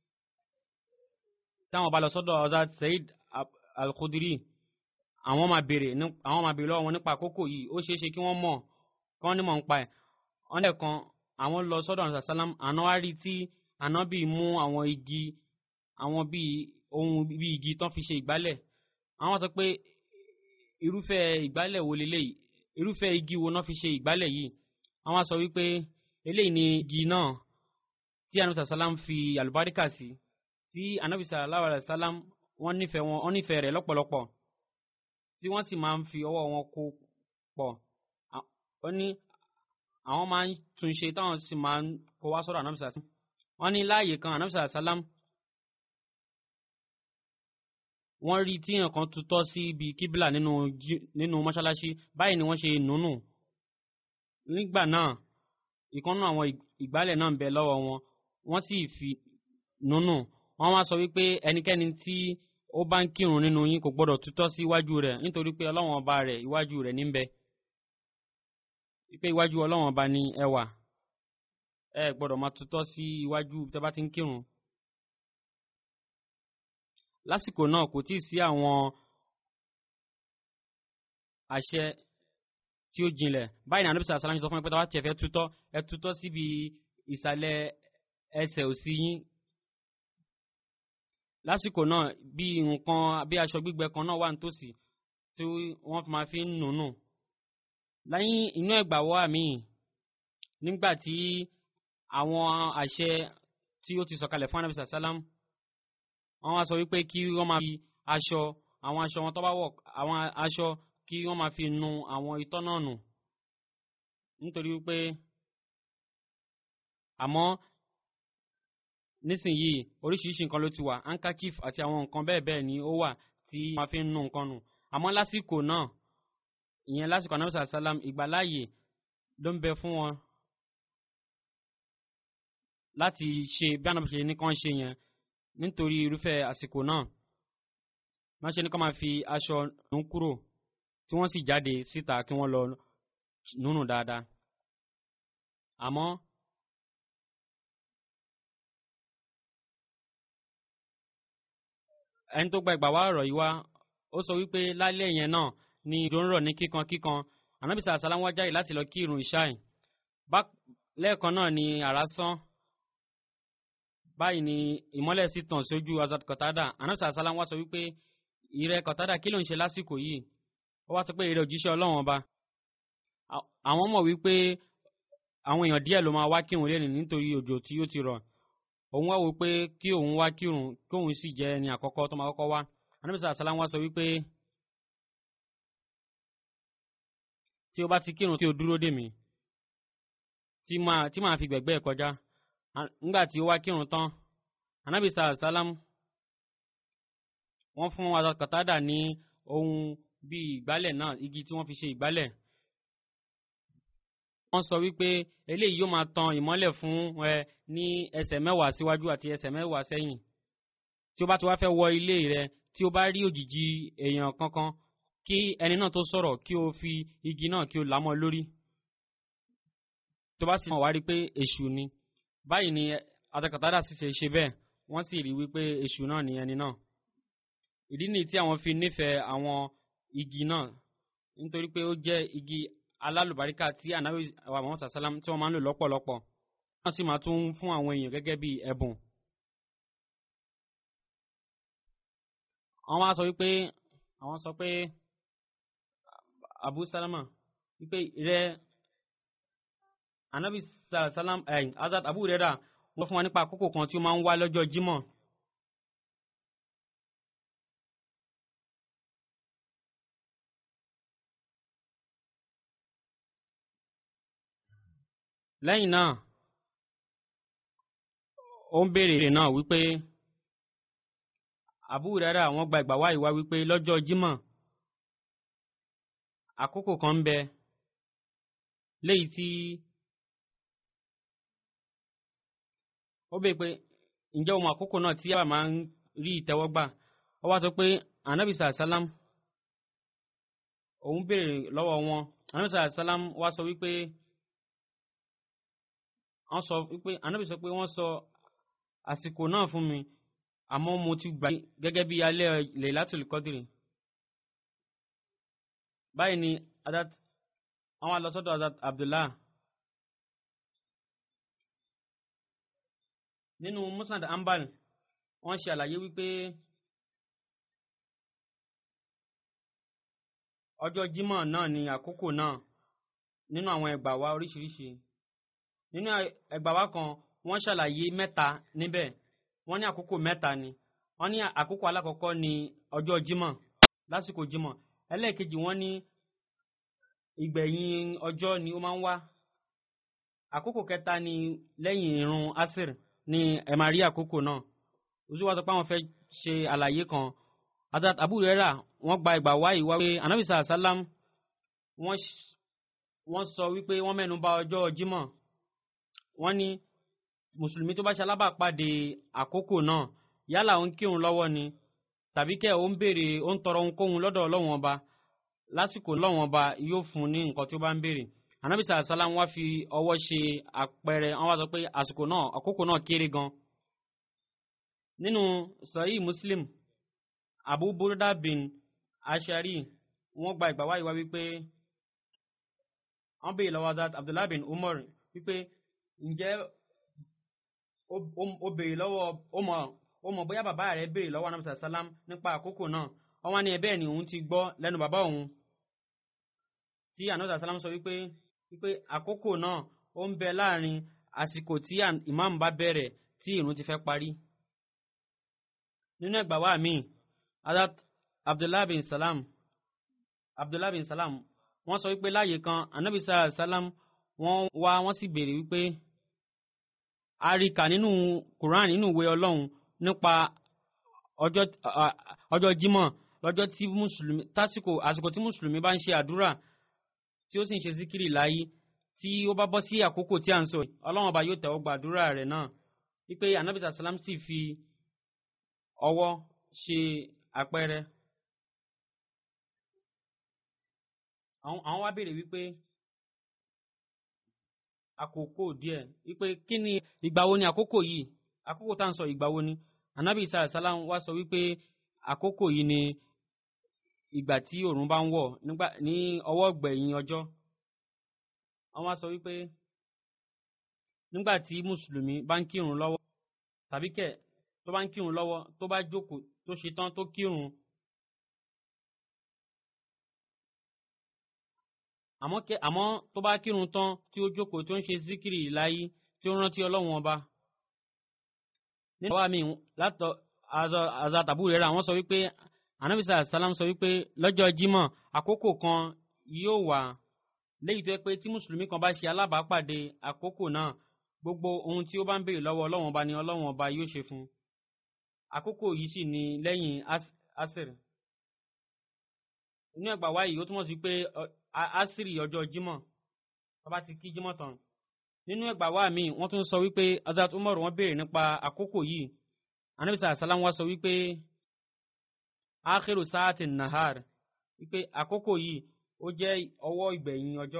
táwọn bá lọ sọ́dọ̀ Hazrat Said Al-Khudri àwọn máa béèrè àwọn máa béèrè lọ́wọ́ wọn nípa àkókò yìí ó ṣeé ṣe kí wọ́n mọ̀ kán ní mọ̀ ń pa ẹ̀ wọ́n dẹ̀ kan àwọn lọ sọ́dọ̀ àná sàlám àná wá rí tí àná bíi mú àwọn igi àwọn bíi ohun bíi igi tán fi ṣe ìgbálẹ̀ àwọn sọ pé irúfẹ́ ìgbálẹ̀ wo leléyìí irúfẹ́ igi wo náà fi ṣe ìgbálẹ̀ yìí àwọn sọ wípé eléyìí ni igi náà tí àná sàlám fi àlùbáríkà sí tí ànábì sallallahu alaihi wasallam wọ́n nífẹ̀ẹ́ wọn wọ́n nífẹ̀ẹ́ rẹ̀ lọ́pọ̀lọpọ̀ tí wọ́n sì máa ń fi ọwọ́ wọn kó pọ̀ ó ní àwọn máa ń tún ṣe táwọn sì máa ń kó wá sọ́dọ̀ ànábìsà sí wọ́n ní láàyè kan ànábìsà sálám wọ́n rí tí nǹkan tutọ́ sí ibi kíbílà nínú nínú mọ́ṣáláṣí báyìí ni wọ́n ṣe nùnù nígbà náà ìkànnù àwọn ìgbálẹ̀ náà ń bẹ lọ́wọ́ wọn wọ́n sì fi nùnù wọ́n wá sọ wípé ẹnikẹ́ni tí ó bá ń kírun nínú yín kò gbọ́dọ̀ tutọ́ sí iwájú rẹ̀ nítorí pé ọlọ́wọ́n ọba rẹ̀ iwájú rẹ̀ níbẹ̀ wípé iwájú ọlọ́wọ́n ọba ní ẹ wà ẹ gbọ́dọ̀ máa tutọ́ sí iwájú tẹ́ bá ti ń kírun. lásìkò náà kò tíì sí àwọn àṣẹ tí ó jinlẹ̀ báyìí ní anábìsà sàlámù sọ fún mi pé tá a bá tiẹ̀ fẹ́ tutọ́ ẹ tutọ́ síbi ìsàlẹ̀ ẹsẹ̀ òsì yín lásìkò náà bí nǹkan bí aṣọ gbígbẹ kan náà wà nítòsí tí wọ́n máa fi ń nùnù lẹ́yìn inú ẹ̀gbàwọ́ àmì nígbà tí àwọn àṣẹ tí ó ti sọ̀kalẹ̀ fún anabisa salam wọ́n wá sọ wípé kí wọ́n máa fi aṣọ àwọn aṣọ wọn tó bá wọ̀ àwọn aṣọ kí wọ́n máa fi nu àwọn itọ́ náà nù nítorí wípé àmọ́ nísìnyìí oríṣiríṣi nǹkan ló ti wà handkerchief àti àwọn nǹkan bẹ́ẹ̀ bẹ́ẹ̀ ni ó wà tí wọ́n fi ń nu nǹkan nù àmọ́ lásìkò náà ìyẹn lásìkò anamisa salam ìgbàláàyè ló ń bẹ fún wọn láti ṣe bí anamisa ṣe ní kàn ṣe yẹn nítorí irúfẹ́ àsìkò náà wọ́n ṣe ní kàn máa fi aṣọ nù kúrò tí wọ́n sì jáde síta kí wọ́n lọ nùnù dáadáa àmọ́ ẹni tó gba ìgbà wá ọ̀rọ̀ yìí wá ó sọ wípé lálẹ́ yẹn náà ni ìjọ ń rọ̀ ní kíkan kíkan ànábìsà àsálàm wá jáde láti lọ kí irun ìṣáì lẹ́ẹ̀kan náà ni àrá sán báyìí ni ìmọ́lẹ̀ sì tàn sójú azad kọ̀tádà ànábìsà àsálàm wá sọ wípé ìrẹ kọ̀tádà kí ló ń ṣe lásìkò yìí ó wá sọ pé ìrẹ òjíṣẹ́ ọlọ́run ọba àwọn mọ̀ wípé àwọn èèyàn díẹ̀ ló máa wá kírun lẹ́nu nítorí òjò tí ó ti rọ̀ òun wá wò pé kí òun wá kírun kí òun sì jẹ́ ẹni àkọ́kọ́ tó máa kọ́kọ́ wá ànábìsà àsálàm wá sọ wípé tí o bá ti kírun kí o dúró dè mí tí máa tí máa fi gbẹ̀gbẹ́ ẹ̀ kọjá À- nígbà tí ó wá kírun tán anabi sàlám wọ́n fún Hazrat Qatada ní ohun bíi ìgbálẹ̀ náà igi tí wọ́n fi ṣe ìgbálẹ̀ wọ́n sọ wípé eléyìí yóò máa tan ìmọ́lẹ̀ fún ẹ ní ẹsẹ̀ mẹ́wàá síwájú àti ẹsẹ̀ mẹ́wàá sẹ́yìn tí ó bá ti wá fẹ́ wọ ilé rẹ tí ó bá rí òjìji èèyàn kankan kí ẹni náà tó sọ̀rọ̀ kí o fi igi náà kí o là mọ́ lórí tó bá sì mọ̀ wá rí pé èṣù ni báyìí ni atakàtàdà sì ṣe ṣe bẹ́ẹ̀ wọ́n sì rí wípé èṣù náà ni ẹni náà ìdí nìyí tí àwọn fi nífẹ̀ẹ́ àwọn igi náà nítorí pé ó jẹ́ igi alálùbáríkà tí ànábì àwọn àwọn sàsálàm tí wọ́n máa ń lò lọ́pọ̀lọpọ̀ wọ́n sì máa tún fún àwọn èèyàn gẹ́gẹ́ bí ẹ̀bùn. àwọn wá sọ wípé àwọn sọ pé abu salama wípé rẹ anabi salam ẹ azat abu rẹ́rà wọ́n fún wa nípa àkókò kan tí ó máa ń wá lọ́jọ́ jímọ̀. lẹ́yìn náà ó ń béèrè náà wípé Abu Huraira wọ́n gba ìgbà wáyé wá wípé lọ́jọ́ jímọ̀ àkókò kan ń bẹ léyìí tí ó bèè pé ǹjẹ́ o mọ àkókò náà tí yàrá máa ń rí ìtẹ́wọ́gbà ó wá sọ pé anabi sàlám òun béèrè lọ́wọ́ wọn anabi sàlám wá sọ wípé wọ́n sọ wípé anabi sọ pé wọ́n sọ àsìkò náà fún mi àmọ́ mo ti gbà gẹ́gẹ́ bí alẹ́ Laylatul Qadri báyìí ni adat àwọn alọ́sọ́dọ̀ adat Abdullah nínú Musnad Ambal wọ́n ṣe àlàyé wípé ọjọ́ Jímọ̀ náà ni àkókò náà nínú àwọn ẹgbà wa oríṣiríṣi nínú ẹgbà wa kan wọ́n ṣàlàyé mẹ́ta níbẹ̀ wọ́n ní àkókò mẹ́ta ni wọ́n ní àkókò alákọ̀ọ́kọ́ ní ọjọ́ jímọ̀ lásìkò jímọ̀ ẹlẹ́ẹ̀kejì wọ́n ní ìgbẹ̀yìn ọjọ́ ni ó máa ń wá àkókò kẹta ni lẹ́yìn irun asir ni ẹ máa rí àkókò náà oṣù wa sọ pé àwọn fẹ́ ṣe àlàyé kan Hazrat Abu Huraira wọ́n gba ìgbà wáyé wá pé anabi sàlám wọ́n sọ wípé wọ́n mẹ́nu bà ọjọ́ jímọ̀ wọ́n ní mùsùlùmí tó bá ṣe alábàápàdé àkókò náà yálà ó ń kírun lọ́wọ́ ni tàbí kẹ́ ó ń béèrè ó ń tọrọ ohunkóhun lọ́dọ̀ ọlọ́wọ́n ọba lásìkò lọ́wọ́n ọba yóò fún un ní nǹkan tí ó bá ń béèrè anabi sàlám wá fi ọwọ́ ṣe àpẹẹrẹ wọ́n wá sọ pé àsìkò náà àkókò náà kéré gan. nínú sahih muslim abu burda bin ashari wọ́n gba ìgbà wáyé wá wípé wọ́n béèrè lọ́wọ́ abdullahi bin umar wípé ǹjẹ́ ó béèrè lọ́wọ́ ó mọ̀ ó mọ̀ bóyá bàbá rẹ̀ béèrè lọ́wọ́ anamisa salam nípa àkókò náà wọ́n wá ní ẹ bẹ́ẹ̀ ni òun ti gbọ́ lẹ́nu bàbá òun tí anamisa salam sọ wípé wípé àkókò náà ó ń bẹ láàrin àsìkò tí imam bá bẹ̀rẹ̀ tí ìrun ti fẹ́ parí. nínú ẹgbàá wa mi adat abdullahi bin salam abdullahi bin salam wọ́n sọ wípé láàyè kan anamisa salam wọ́n wá wọ́n sì béèrè wípé a rí kà nínú Quran nínú ìwé Ọlọ́run nípa ọjọ́ ọjọ́ Jímọ̀ lọ́jọ́ tí mùsùlùmí tásìkò àsìkò tí mùsùlùmí bá ń ṣe àdúrà tí ó sì ń ṣe síkírì láyé tí ó bá bọ́ sí àkókò tí à ń sọ Ọlọ́run ọba yóò tẹ̀wọ́ gba àdúrà rẹ̀ náà wípé anabi sàlám sì fi ọwọ́ ṣe àpẹẹrẹ. àwọn wá béèrè wípé àkókò díẹ̀ wípé kí ni ìgbà wo ni àkókò yìí àkókò tá à ń sọ ìgbà wo ni anabi isa salam wá sọ wípé àkókò yìí ni ìgbà tí òòrùn bá ń wọ̀ nígbà ní ọwọ́ gbẹ̀yìn ọjọ́ wọ́n wá sọ wípé nígbà tí mùsùlùmí bá ń kírun lọ́wọ́ tàbí kẹ̀ tó bá ń kírun lọ́wọ́ tó bá jókòó tó ṣe tán tó kírun àmọ́ kẹ àmọ́ tó bá kírun tán tí ó jókòó tó ń ṣe síkìrì láyé tí ó rántí ọlọ́run ọba. nínú àwa mi látọ̀ azatabu rẹ̀ rà wọ́n sọ wípé anabisa salam sọ wípé lọ́jọ́ jímọ̀ àkókò kan yóò wà léyìí tó yẹ pé tí mùsùlùmí kan bá ṣe alábàápàdé àkókò náà gbogbo ohun tí ó bá ń béèrè lọ́wọ́ ọlọ́wọ́n ọba ni ọlọ́wọ́n ọba yóò ṣe fún un àkókò yìí sì ni lẹ́yìn asir inú ẹgbàá wáyé ó túmọ̀ sí pé asiri ọjọ́ jímọ̀ bàbá ti kí jímọ̀ tán nínú ẹgbàá wá mi wọ́n tún sọ wípé azat umar wọ́n béèrè nípa àkókò yìí anabisa asalam wa sọ wípé akhiru saati nahar wípé àkókò yìí ó jẹ́ ọwọ́ ìgbẹ̀yìn ọjọ́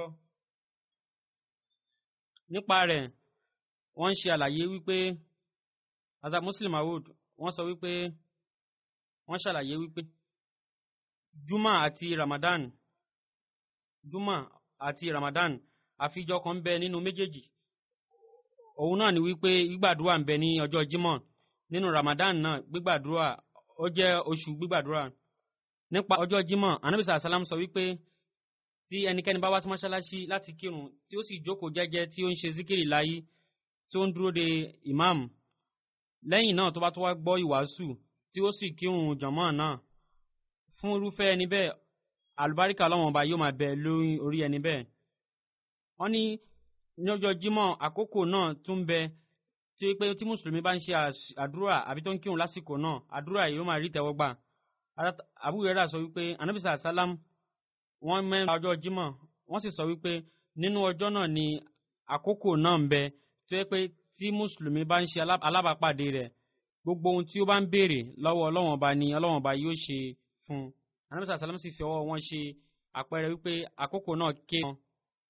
nípa rẹ̀ wọ́n ń ṣe àlàyé wípé azat muslim awud wọ́n sọ wípé wọ́n ṣàlàyé wípé juma àti ramadan juma àti ramadan àfijọ kan ń bẹ nínú méjèèjì òun náà ni wípé gbígbàdúrà ń bẹ ní ọjọ́ jímọ̀ nínú ramadan náà gbígbàdúrà ó jẹ́ oṣù gbígbàdúrà nípa ọjọ́ jímọ̀ anabisa asalam sọ wípé tí ẹnikẹ́ni bá wá sí mọ́ṣáláṣí láti kírun tí ó sì jókòó jẹ́jẹ́ tí ó ń ṣe síkìrì láyé tí ó ń dúró de imam lẹ́yìn náà tó bá tó wá gbọ́ ìwàásù tí ó sì kírun jọ̀mọ́ náà fún irúfẹ́ ẹni bẹ́ẹ̀ àlùbáríkà ọlọ́wọ́n ọba yóò máa bẹ lórí orí ẹni bẹ́ẹ̀ wọ́n ní ní ọjọ́ jímọ̀ àkókò náà tún bẹ tí pé tí mùsùlùmí bá ń ṣe àdúrà àbí tó ń kírun lásìkò náà àdúrà yìí ó máa rí tẹ́wọ́gbà Abu Hurairah sọ wípé anabisa salam wọ́n mẹ́rin ọjọ́ jímọ̀ wọ́n sì sọ wípé nínú ọjọ́ náà ni àkókò náà ń bẹ tó yẹ pé tí mùsùlùmí bá ń ṣe alábàápàdé rẹ̀ gbogbo ohun tí ó bá ń béèrè lọ́wọ́ ọlọ́wọ́n ọba ni ọlọ́wọ́n ọba yóò ṣe fún un anamisa salam sì fi ọwọ́ wọn ṣe àpẹẹrẹ wípé àkókò náà ké wọn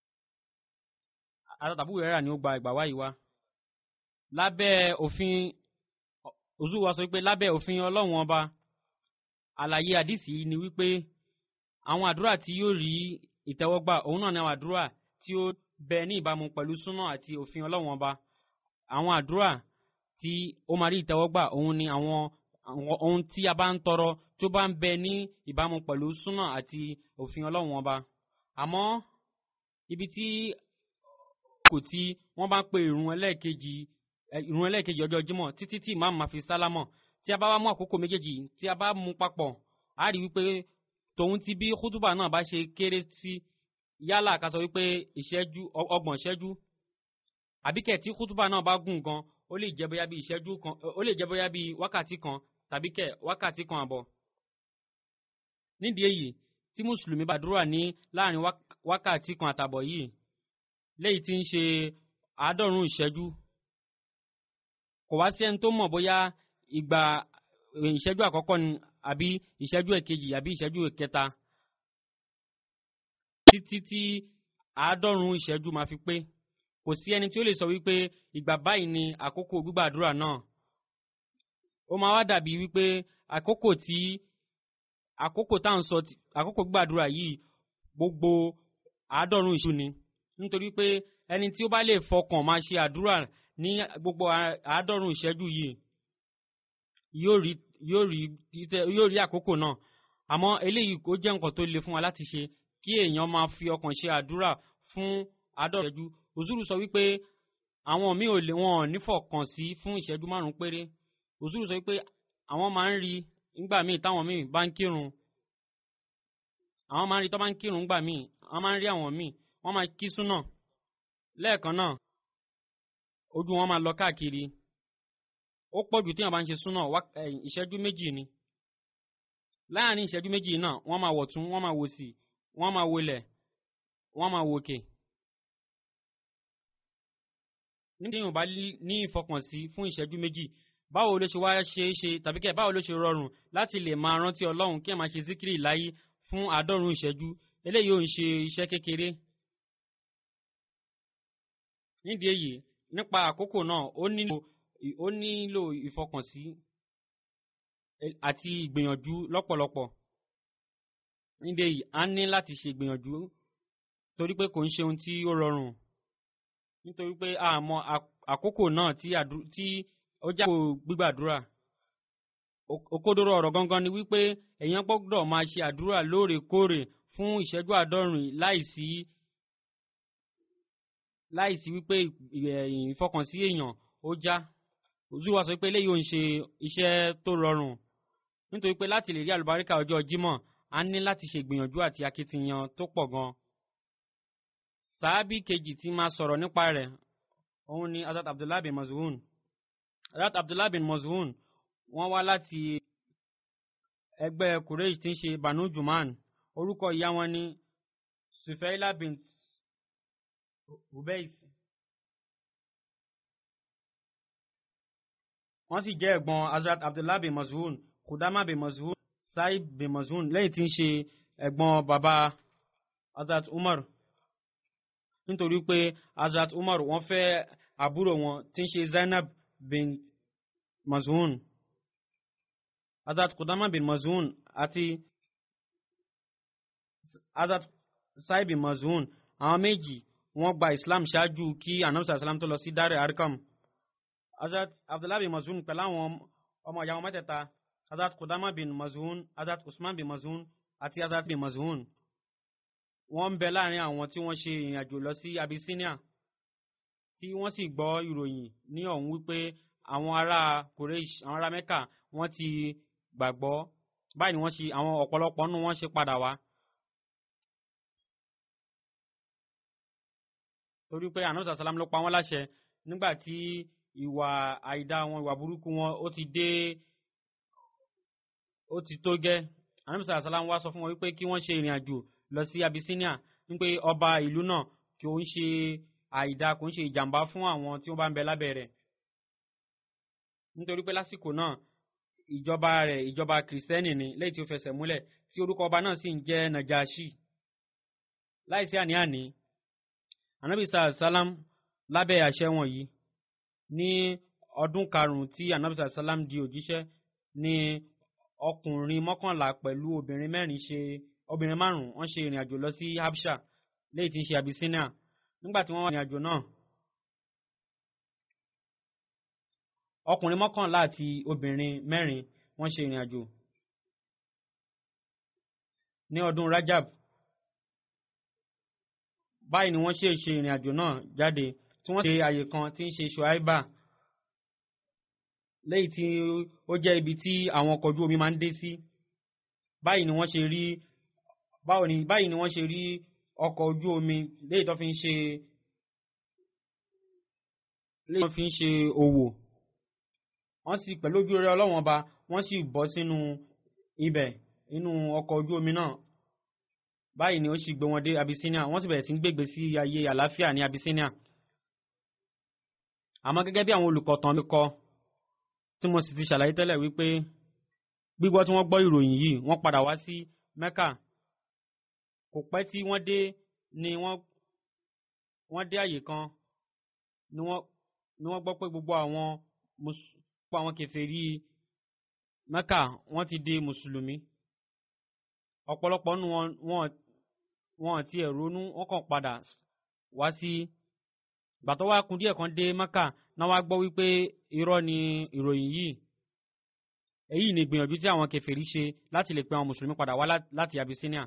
àtàbù rẹ̀ ni ó gba ìgbà wáyé wá lábẹ́ òfin òzú wa sọ wípé lábẹ́ òfin ọlọ́wọ́n ọba àlàyé àdìsí ni wípé àwọn àdúrà tí yóò rí ìtẹ́wọ́gbà òun náà ni àwọn àdúrà tí ó bẹ ní ìbámu pẹ̀lú súnà àti òfin ọlọ́wọ́n ọba àwọn àdúrà tí ó máa rí ìtẹ́wọ́gbà òun ni àwọn ohun tí a bá ń tọrọ tó bá ń bẹ ní ìbámu pẹ̀lú súnà àti òfin ọlọ́wọ́n ọba àmọ́ ibi tí kò tí wọ́n bá ń pe ìrun ẹlẹ́ẹ̀kejì ìrun ẹlẹ́ẹ̀kejì ọjọ́ jímọ̀ títí tí ìmáàmù máa fi sálámọ̀ tí a bá wá mú àkókò méjèèjì tí a bá mú papọ̀ a rí wípé tòun ti bí kútùbà náà bá ṣe kéré sí yálà ká sọ wípé ìṣẹ́jú ọgbọ̀n ìṣẹ́jú àbíkẹ́ tí kútùbà náà bá gùn gan ó lè jẹ́ bóyá bí ìṣẹ́jú kan ó lè jẹ́ bóyá bí wákàtí kan tàbí kẹ̀ wákàtí kan àbọ̀. nídìí èyí tí mùsùlùmí bá dúrà ní láàrin wákàtí kan àtàbọ̀ yìí léyìí tí ń ṣe àádọ́rùn-ún ìṣẹ́jú kò wá sí ẹni tó mọ̀ bóyá ìgbà ìṣẹ́jú àkọ́kọ́ ni àbí ìṣẹ́jú ẹ̀kejì àbí ìṣẹ́jú ẹ̀kẹta títí tí àádọ́rùn-ún ìṣẹ́jú máa fi pé kò sí ẹni tí ó lè sọ wípé ìgbà báyìí ni àkókò gbígbàdúrà náà ó máa wá dàbí wípé àkókò tí àkókò tá à ń sọ àkókò gbígbàdúrà yìí gbogbo àádọ́rùn ìṣú ni nítorí pé ẹni tí ó bá lè fọkàn máa ṣe àdúrà ní gbogbo àádọ́rùn ìṣẹ́jú yìí yóò rí yóò rí yóò rí àkókò náà àmọ́ eléyìí kò jẹ́ nǹkan tó le fún wa láti ṣe kí èèyàn máa fi ọkàn ṣe àdúrà fún àádọ́rùn ìṣẹ́jú òzúrù sọ wípé àwọn míì ò lè wọn ò nífọ̀kàn sí fún ìṣẹ́jú márùn péré òzúrù sọ wípé àwọn máa ń rí nígbà míì táwọn míì bá ń kírun àwọn máa ń rí tó bá ń kírun nígbà míì wọ́n máa ń rí àwọn míì wọ́n máa kí súnà lẹ́ẹ̀kan náà ojú wọn máa lọ káàkiri ó pọ̀ jù téèyàn bá ń ṣe súnà ìṣẹ́jú méjì ni láàrin ìṣẹ́jú méjì náà wọ́n máa wọ̀tún wọ́n máa wòsì wọ́n máa wọlẹ̀ wọ́n máa wòkè. níbi tí yóò bá ní ìfọkànsí fún ìṣẹ́jú méjì báwo ló ṣe wá ṣe é ṣe tàbí kẹ́ báwo ló ṣe rọrùn láti lè máa rántí ọlọ́run kí ẹ máa ṣe síkírì láyé fún àádọ́rùn-ún ìṣẹ́jú eléyìí ò ń ṣe iṣẹ́ kékeré. nídìí èyí nípa àkókò náà ó nílò ó nílò ìfọkànsí àti ìgbìyànjú lọ́pọ̀lọpọ̀ nídìí èyí a ní láti ṣe ìgbìyànjú torí pé kò ń ṣe ohun tí ó rọrùn nítorí pé a mọ àkókò náà tí ó já kó gbígbàdúrà òkodoro ọ̀rọ̀ gangan ni wípé èèyàn gbọ́dọ̀ máa ṣe àdúrà lóòrèkóòrè fún ìṣẹ́jú àádọ́rin láìsí láìsí wípé ìfọkànsí èèyàn ó já ojú wa sọ pé eléyìí ò ń ṣe iṣẹ́ tó rọrùn nítorí pé láti lè rí àlùbáríkà ọjọ́ Jímọ̀ a ní láti ṣe ìgbìyànjú àti akitiyan tó pọ̀ gan sàábì kejì tí máa sọ̀rọ̀ nípa rẹ̀ òun ni Hazrat Abdullah bin Maz'un Hazrat Abdullah bin Maz'un wọ́n wá láti ẹgbẹ́ Quraysh tí ń ṣe Banu Juman orúkọ ìyá wọn ni Sufaila bin Hubais wọ́n sì jẹ́ ẹ̀gbọ́n Hazrat Abdullah bin Maz'un Kudama bin Maz'un Saib bin Maz'un lẹ́yìn tí ń ṣe ẹ̀gbọ́n bàbá Hazrat Umar nítorí pé Hazrat Umar wọ́n fẹ́ àbúrò wọn tí ń ṣe Zainab bin Maz'un Hazrat Kudama bin Maz'un àti Hazrat Saib bin Maz'un àwọn méjì wọ́n gba Islam ṣáájú kí anamsa salam tó lọ sí Dar Arkam Hazrat Abdullah bin Maz'un pẹ̀lú àwọn ọmọ ìyá wọn mẹ́tẹ̀ẹ̀ta Hazrat Kudama bin Maz'un Hazrat Usman bin Maz'un àti Hazrat bin Maz'un wọ́n ń bẹ láàrin àwọn tí wọ́n ṣe ìrìn àjò lọ sí Abyssinia tí wọ́n sì gbọ́ ìròyìn ní ọ̀hún wípé àwọn ará Quraysh àwọn ará Mecca wọ́n ti gbàgbọ́ báyìí ni wọ́n ṣe àwọn ọ̀pọ̀lọpọ̀ nínú wọn ṣe padà wá. torí pé ànábì sàlám ló pa wọ́n láṣẹ nígbà tí ìwà àìdá wọn ìwà burúkú wọn ó ti dé ó ti tó gẹ́ ànábì sàlám wá sọ fún wọn wípé kí wọ́n ṣe ìrìn àjò lọ sí Abyssinia wípé ọba ìlú náà kí ó ń ṣe àìdá kò ń ṣe ìjàmbá fún àwọn tí wọ́n bá ń bẹ lábẹ́ rẹ̀ nítorí pé lásìkò náà ìjọba rẹ̀ ìjọba kìrìsìtẹ́nì ni lẹ́yìn tí ó fẹsẹ̀ múlẹ̀ tí orúkọ ọba náà sì ń jẹ́ Najashi láìsí àní-àní anabi sàlám lábẹ́ àṣẹ wọ̀nyí ní ọdún karùn-ún tí anabi sàlám di òjíṣẹ́ ní ọkùnrin mọ́kànlá pẹ̀lú obìnrin mẹ́rin ṣe obìnrin márùn-ún wọ́n ṣe ìrìn àjò lọ sí Habsha lẹ́yìn tí ń ṣe Abyssinia nígbà tí wọ́n wà ní àjò náà ọkùnrin mọ́kànlá àti obìnrin mẹ́rin wọ́n ṣe ìrìn àjò ní ọdún Rajab báyìí ni wọ́n ṣe ṣe ìrìn àjò náà jáde tí wọ́n ṣe àyè kan tí ń ṣe Shuaiba lẹ́yìn tí ó jẹ́ ibi tí àwọn ọkọ̀ ojú omi máa ń dé sí báyìí ni wọ́n ṣe rí báwo ni báyìí ni wọ́n ṣe rí ọkọ̀ ojú omi lẹ́yìn tó fi ń ṣe lẹ́yìn tó fi ń ṣe òwò wọ́n sì pẹ̀lú ojú rere Ọlọ́wọ́n Ọba wọ́n sì bọ́ sínú ibẹ̀ inú ọkọ̀ ojú omi náà báyìí ni ó sì gbé wọn dé Abyssinia wọ́n sì bẹ̀rẹ̀ sí ń gbègbè sí ayé àlàáfíà ní Abyssinia àmọ́ gẹ́gẹ́ bí àwọn olùkọ̀tàn mi kọ tí mo sì ti ṣàlàyé tẹ́lẹ̀ wípé gbígbọ́ tí wọ́n gbọ́ ìròyìn yìí wọ́n padà wá sí Mecca kò pẹ́ tí wọ́n dé ni wọ́n wọ́n dé àyè kan ni wọ́n ni wọ́n gbọ́ pé gbogbo àwọn gbogbo àwọn kèfèrí Mecca wọ́n ti di mùsùlùmí ọ̀pọ̀lọpọ̀ nínú wọn wọn wọn ti ẹ̀ ronú wọ́n kàn padà wá sí gbàtọ́ wá kun díẹ̀ kan dé Mecca náà wá gbọ́ wípé irọ́ ni ìròyìn yìí èyí ni ìgbìyànjú tí àwọn kèfèrí ṣe láti lè pe àwọn mùsùlùmí padà wá láti Abyssinia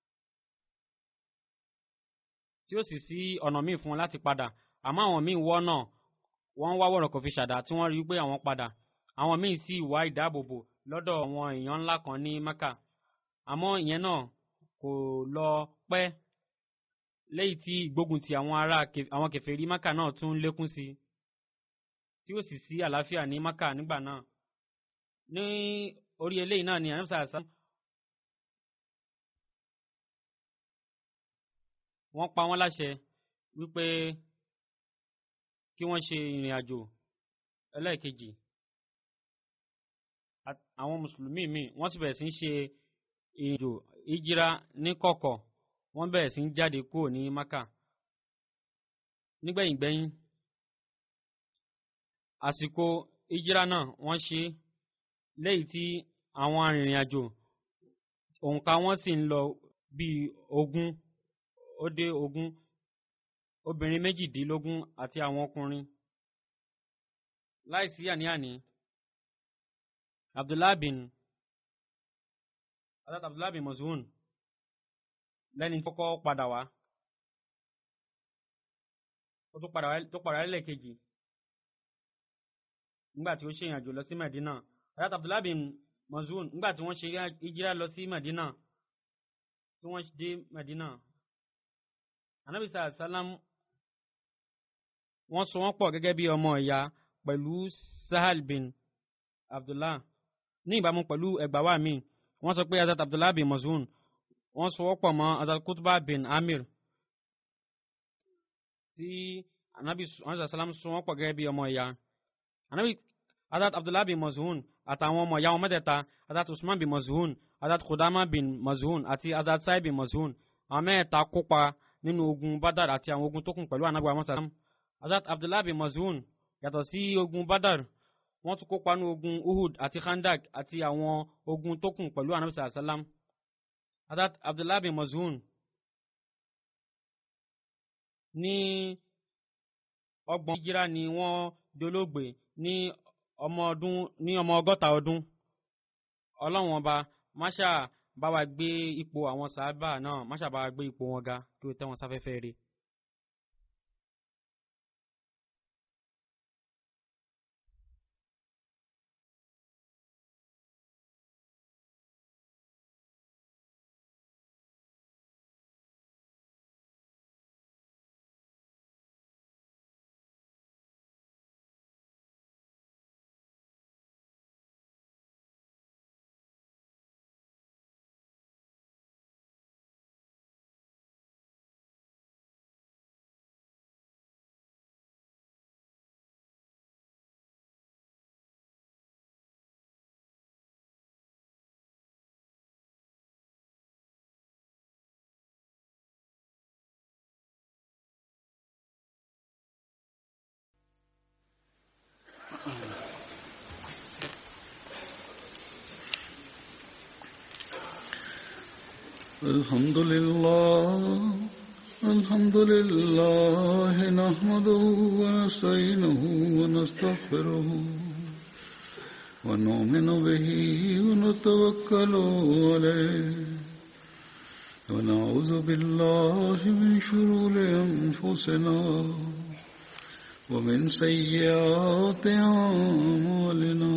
tí ó sì sí ọ̀nà míì fún wọn láti padà àmọ́ àwọn míì wọ́ náà wọ́n wá wọ̀rọ̀ kò fi ṣàdá tí wọ́n rí pé àwọn padà àwọn míì sì wá ìdáàbòbò lọ́dọ̀ àwọn èèyàn ńlá kan ní Mecca àmọ́ ìyẹn náà kò lọ pẹ́ lẹ́yìn tí ìgbógun ti àwọn ará àwọn kèfèrí Mecca náà tún lékún sí tí ó sì sí àlàáfíà ní Mecca nígbà náà ní orí eléyìí náà ni àyànfẹ́ àṣà wọ́n pa wọ́n láṣẹ wípé kí wọ́n ṣe ìrìn àjò ẹlẹ́ẹ̀kejì àwọn mùsùlùmí míì wọ́n sì bẹ̀rẹ̀ sí ń ṣe ìrìn àjò ìjìra ní kọ̀kọ̀ wọ́n bẹ̀rẹ̀ sí ń jáde kúrò ní Maka nígbẹ̀yìngbẹ̀yìn àsìkò ìjìra náà wọ́n ṣe lẹ́yìn tí àwọn arìnrìn àjò òǹkà wọn sì ń lọ bíi ogún ó dé ogún obìnrin méjìdínlógún àti àwọn ọkùnrin láìsí àní-àní abdullahi bin adat abdullahi bin mazun lẹ́ni tó kọ́ padà wá ó tó padà tó padà lẹ́lẹ́kejì nígbà tí ó ṣe ìrìnàjò lọ sí Medina adat abdullahi bin mazun nígbà tí wọ́n ṣe ìjírá lọ sí Medina tí wọ́n dé Medina anabi sàlám wọ́n so wọ́n pọ̀ gẹ́gẹ́ bí ọmọ ìyá pẹ̀lú sahal bin abdullah ní ìbámu pẹ̀lú ẹgbàá mi wọ́n sọ pé azat abdullah bin mazun wọ́n so wọ́n pọ̀ mọ́ azat kutuba bin amir tí anabi sàlám so wọ́n pọ̀ gẹ́gẹ́ bí ọmọ ìyá anabi azat abdullah bin mazun àtàwọn ọmọ ìyá wọn mẹ́tẹ̀ẹ̀ta azat usman bin mazun azat kudama bin mazun àti azat sai bin mazun àwọn mẹ́ẹ̀ta kópa nínú ogun badar àti àwọn ogun tó kù pẹ̀lú anabi muhammad sallam azat abdullah bin mazun yàtọ̀ sí ogun badar wọ́n tún kópa nínú ogun uhud àti khandak àti àwọn ogun tó kù pẹ̀lú anabi sallam azat abdullah bin mazun ní ọgbọ̀n hijira ni wọ́n dolóògbé ní ọmọ ọdún ní ọmọ ọgọ́ta ọdún ọlọ́run ọba máṣá bá wa gbé ipò àwọn sàábà náà máṣá bá wa gbé ipò wọn ga kí o tẹ́ wọn sáfẹ́fẹ́ rí. الحمد لله الحمد لله نحمده ونستعينه ونستغفره ونؤمن به ونتوكل عليه ونعوذ بالله من شرور أنفسنا ومن سيئات أعمالنا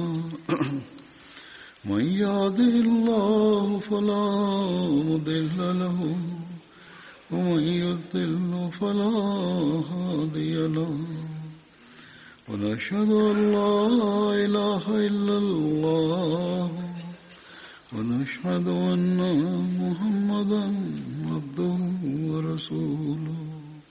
من يهده الله فلا مضل له ومن يضل فلا هادي له ونشهد أن لا إله إلا الله ونشهد أن محمدا عبده ورسوله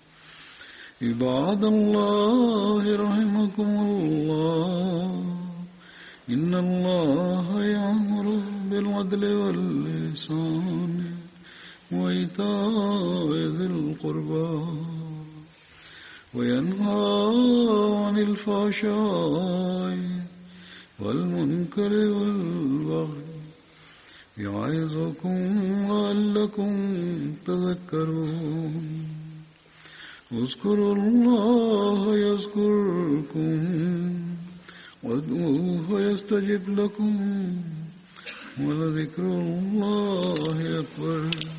عباد الله رحمكم الله إن الله يأمر بالعدل واللسان وإيتاء ذي القربى وينهى عن الفحشاء والمنكر والبغي يعظكم لعلكم تذكرون اذكروا الله يذكركم وادعوه يستجب لكم ولذكر الله أكبر